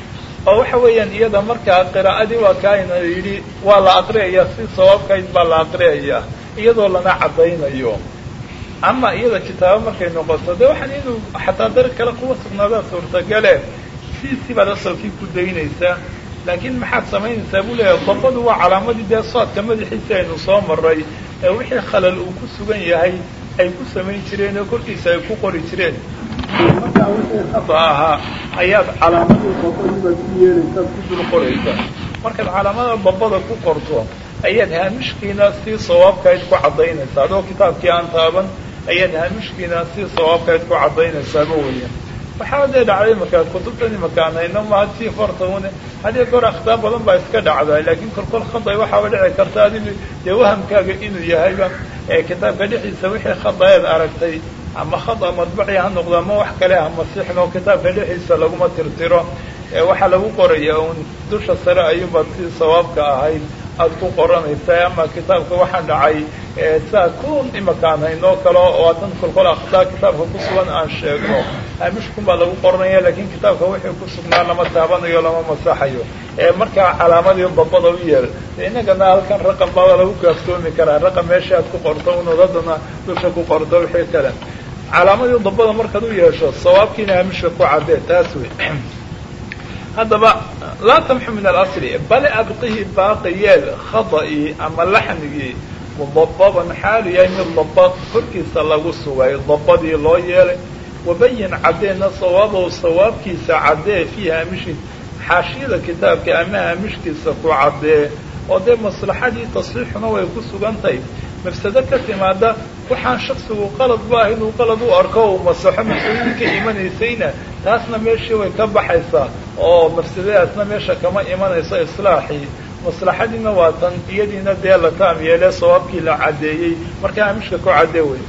oo waxa weeyaan iyada markaa qiraa'adii waa kaayna yidhi waa la aqriyayaa si sawaabkayd baa la aqriyayaa iyadoo lana caddaynayo ama iyada kitaabo markay noqoto de waxaan inuu xataa dar kale kuwa sugnaadaa suurtagale siisii baad asalkii ku daynaysaa laakiin maxaad samaynaysaa buu leeyahay dabadu waa calaamadii dee soodka madaxiisa aynu soo maray ee wixii khalal uu ku sugan yahay ay ku samayn jireen oo korkiisa ay ku qori jireen markaa wixii khada ahaa ayaad calaamadii dabadiibaad ku yeelaysaad ku dul qoraysaa markaad calaamada dabada ku qorto ayaad haamishkiina si sawaabkayd ku caddaynaysaa adoo kitaabkii aan taaban ayaad haamishkiina si sawaabkayd ku caddaynaysaaba weya waxaa dee dhacday markaa kutubtan imakaan hayno maha tii fartaune haddii goor akhtaar badan baa iska dhacdaa laakiin kolkol khaday waxaaba dhici karta adigu dee wahamkaaga inuu yahayba ee kitaabka dhexdiisa wixii khadaeed aragtay ama khada madbaci ha noqdo ama wax kale ha masixno kitaabka dhexdiisa laguma tirtiro waxaa lagu qoraya un dusha sare ayuubaad si sawaabka ahayd aada ku qoranaysaa ama kitaabka waxaan dhacay saa kun imakaan haynoo kale oo adan kolkol akhdaa kitaabka ku sugan aan sheegno hamishkun baa lagu qoranaya laakiin kitaabka wixii ku sugnaa lama taabanayo lama masaxayo markaa calaamadii dabada u yeel inagana halkan raqam baaba lagu kaaftoomi karaa raqam meesha aad ku qorto unood haddana dusha ku qorto wixii kale calaamadii dabada markaad u yeesho sawaabkiina hamishka ku caddee taas wey haddaba laa tamxu min alasli bale abqihi baaqi yeel khada'ii ama laxnigii mudababan xaalu yahay mid daba korkiisa lagu sugay dabadii loo yeelay wabayin caddeena sawaabahu sawaabkiisa caddee fii haamishi xaashiyada kitaabka ama haamishkiisa ku caddee oo dee maslaxadii tasxiixuna way ku sugantahay mafsado ka timaada waxaan shaksigu qalad ba ah inuu qalad u arko uu masaxo mafsadadii ka imanaysayna taasna meeshii way ka baxaysaa oo mafsadadaasna meesha kama imanayso islaaxii maslaxadiina waa tan iyadiina dee la taam yeelee sawaabkii la caddeeyey markaa hamishka ku caddee wey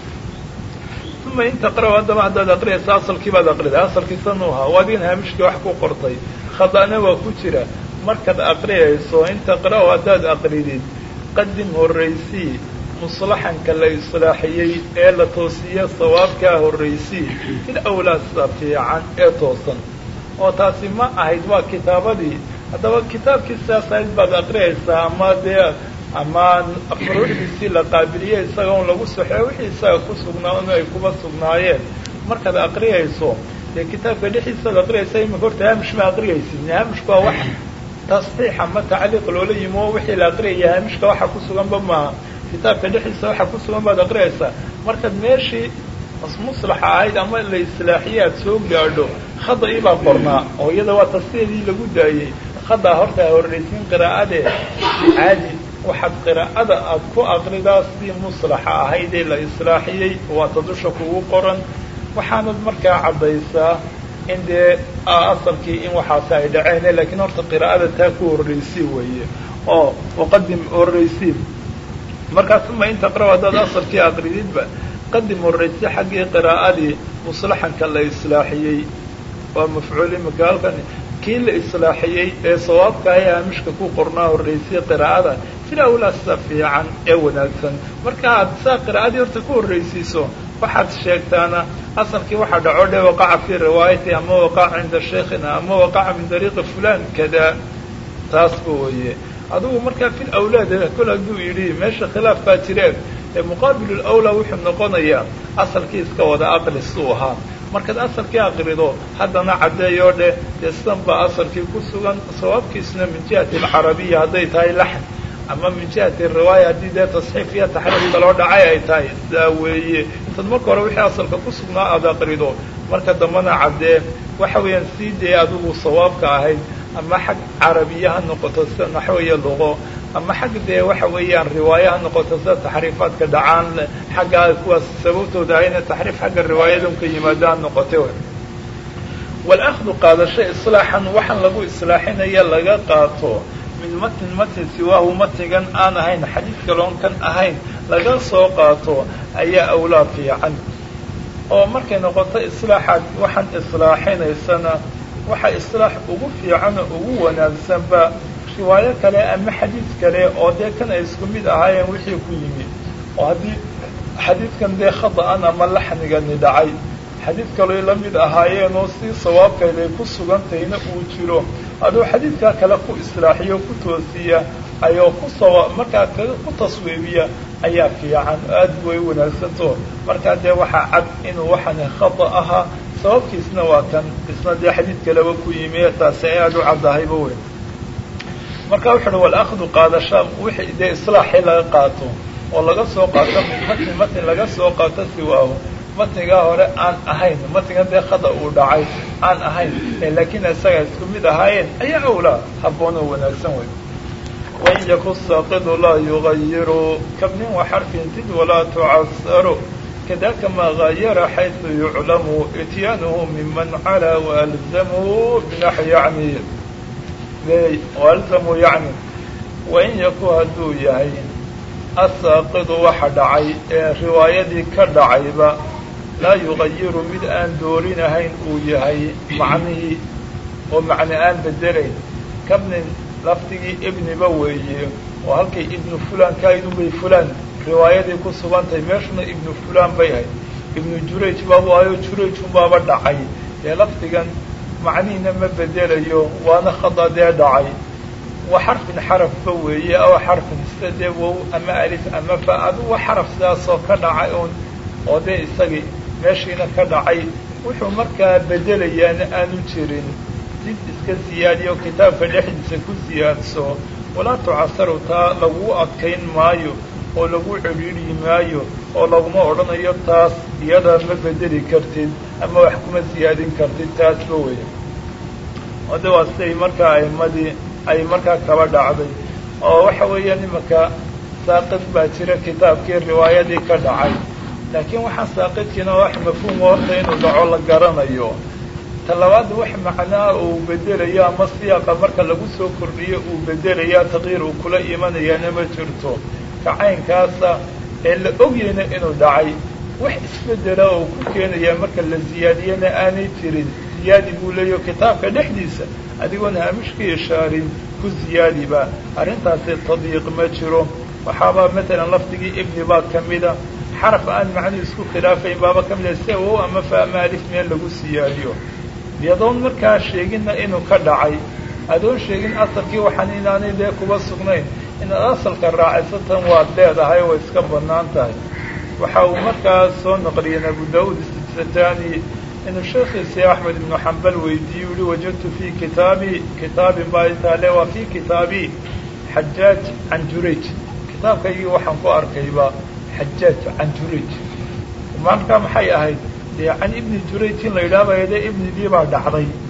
uma in taqra' haddaba haddaad aqriyaysa asalkii baad aqriday asalkii sanuu ahaa waa adigan haamishkii wax ku qortay khada'na waa ku jira markaad aqriyayso in taqra' haddaad aqridid qadim horraysii muslaxanka la islaaxiyey ee la toosiye sawaabkaa horraysii fil awlaasa fiican ee toosan oo taasi ma ahayd waa kitaabadii haddaba kitaabkii sidaas ahayd baad aqriyaysaa ama dee ama furuucdiisii la qaabiliye isaga un lagu soxeyo wixii isaga ku sugnaa un ay kuba sugnaayeen markaad aqriyayso dee kitaabka dhexdiisaad aqriyaysa imika horta haamish ma aqriyaysid haamishku waa wax tasxiix ama tacliiq loola yimi oo wixii la aqriyaya haamishka waxa ku suganba maaha kitaabka dhexdiisa waxa ku sugan baad aqriyaysaa markaad meeshii muslaxa ahayd ama la islaaxiye aad soo gaadho khada-ii baa qornaa oo iyada waa tasxiixdii lagu daayey khadaa horta horraysiin qiraa'adee caadi waxaad qiraa'ada aad ku aqridaa sidii muslaxa ahayd ee la islaaxiyey waata dusha kugu qoran waxaanad markaa caddaysaa in dee asalkii in waxaasi ay dhaceen laakiin horta qiraa'ada taa ku horraysi weeye oo uqadim horraysi markaas uma in taqra' haddaad asalkii aqrididba qadim horraysi xaggii qiraa'adii muslaxanka la islaaxiyey waa mafcuul imika halkan kii la islaaxiyey ee sawaabkaah ee haamishka ku qornaa horraysay qiraa'ada sida awlaasa fiican ee wanaagsan marka aad saa qiraa'adii horta ku horraysiiso waxaad sheegtaana asalkii waxaa dhaco dhe waqaca fii riwaayati ama waqaca cinda sheikhina ama waqaca min dariiqi fulan kada taasba weeye adugu markaa fil awlaad kol hadduu yidhi meesha khilaaf baa jireen ee muqaabilu lawlaa wuxuu noqonayaa asalkii iska wada aqli suu ahaa markaad asalkii aqrido haddana caddeeyoo dheh dee sidan baa asalkii ku sugan sawaabkiisna min jihati alcarabiya hadday tahay laxn ama min jihati riwaaya haddii dee tasxiif iyo taxriif kaloo dhacay ay tahay sidaa weeye intaad marka hore wixii asalka ku sugnaa aada aqrido marka dambana caddee waxa weeyaan sii dee adigu sawaabka ahayd ama xag carabiya ha noqoto sida naxwiya luqo ama xag dee waxa weeyaan riwaaya ha noqoto sida taxriifaadka dhacaan xagga kuwaas sababtooda ahayna taxriif xagga riwaayada unka yimaado ha noqote walahdu qaadasho islaaxan waxaan lagu islaaxinaya laga qaato min matn matn siwaahu matnigan aan ahayn xadiid kaloon kan ahayn laga soo qaato ayaa awlaa fiican oo markay noqoto islaaxaad waxaan islaaxinaysana waxa islaax ugu fiican oo ugu wanaagsanba riwaayo kale ama xadiid kale oo dee kan ay isku mid ahaayeen wixii ku yimi oo haddii xadiidkan dee khada'an ama laxnigani dhacay xadiid kaloo la mid ahaayeen oo si sawaabkayday ku sugantayna uu jiro aduu xadiidkaa kale ku islaaxiyo ku toosiya ayoo kusoo markaa ku taswiibiya ayaa fiican aad way wanaagsanto markaa dee waxaa cad inuu waxani khata ahaa sababkiisna waa kan isna dee xadiid kaleba ku yimi taasi ay aada u caddahayba wey marka wuxu uhi walakdu qaadasha wixii dee islaaxii laga qaato oo laga soo qaato min matni matni laga soo qaato siwaahu matnigaa hore aan ahayn matnigan dee khada uu dhacay aan ahayn laakiin isaga isku mid ahaayeen ayaa awlaa habboon oo wanaagsan wey wain yaku saaqidu laa yugayiru kabnin wa xarfin zid walaa tucasaru kadaka maa gayara xaysu yuclamu ityaanhu miman calaa waalzamuu binax yacni waalzamuu yacni wain yaku hadduu yahay asaaqidu waxa dhacay ee riwaayadii ka dhacayba laa yugayiru mid aan doorinahayn uu yahay macnihii oo macne aan bedelayn kabnin lafdigii ibniba weeye oo halkay ibnu fulaan kaidunbay fulaan riwaayadii ku sugantahay meeshuna ibnu fulaan bay ahayd ibnu jurayj baabu ahayo jurayj unbaaba dhacay dee lafdigan macnihiina ma bedelayo waana khada dee dhacay wa xarfin xarafba weeye aw xarfin sida dee wow ama alif ama fa aduwa xaraf sidaasoo ka dhacay un oo dee isagii meeshiina ka dhacay wuxuu markaa bedelayaana aanu jirin dib iska siyaadiyo kitaabka dhexdiisa ku siyaadso walaa tucasaru taa lagu adkayn maayo oo lagu cedhiidhi maayo oo laguma odhanayo taas iyadaa ma bedeli kartid ama wax kuma siyaadin kartid taasba weeye oo de waa siday markaa aimadii ay markaa kaba dhacday oo waxa weeyaan imanka saaqid baa jira kitaabkii riwaayadii ka dhacay laakiin waxaa saaqidkiina wax mafhuuma horta inuu dhaco la garanayo talabaad wax macnaa uu bedelayo ama siyaaqa marka lagu soo kordhiyo uu bedelayaa taqyiir uu kula imanayaana ma jirto kacaynkaasa ee la ogyayna inuu dhacay wax isbedela oo ku keenayaa marka la ziyaadiyana aanay jirin ziyaadi buu leeyaho kitaabka dhexdiisa adigoon haamishka ishaarin ku ziyaadiba arrintaasi tadyiiq ma jiro waxaaba matalan lafdigii ibni baa ka mida xaraf aan macnuu isku khilaafayn baaba ka mida sia wow ama fa ama alif meel lagu siyaadiyo iyadoon markaa sheeginna inuu ka dhacay adoon sheegin asalkii waxaan inaanay dee kuba sugnayn inaad asalka raacisatan waad leedahay way iska bannaan tahay waxa uu markaa soo naqliyeen abu daauud istisatani inuu sheekhiisi axmed ibnu xambal weydiiyey uhi wajadtu fii kitaabi kitaabin baa taale waa fii kitaabi xajaaj can jurayj kitaabkaygii waxaan ku arkayba xajaaj can jurayj markaa maxay ahayd dee can ibni jurayj in la yidhaahbaya dee ibnidii baa dhacday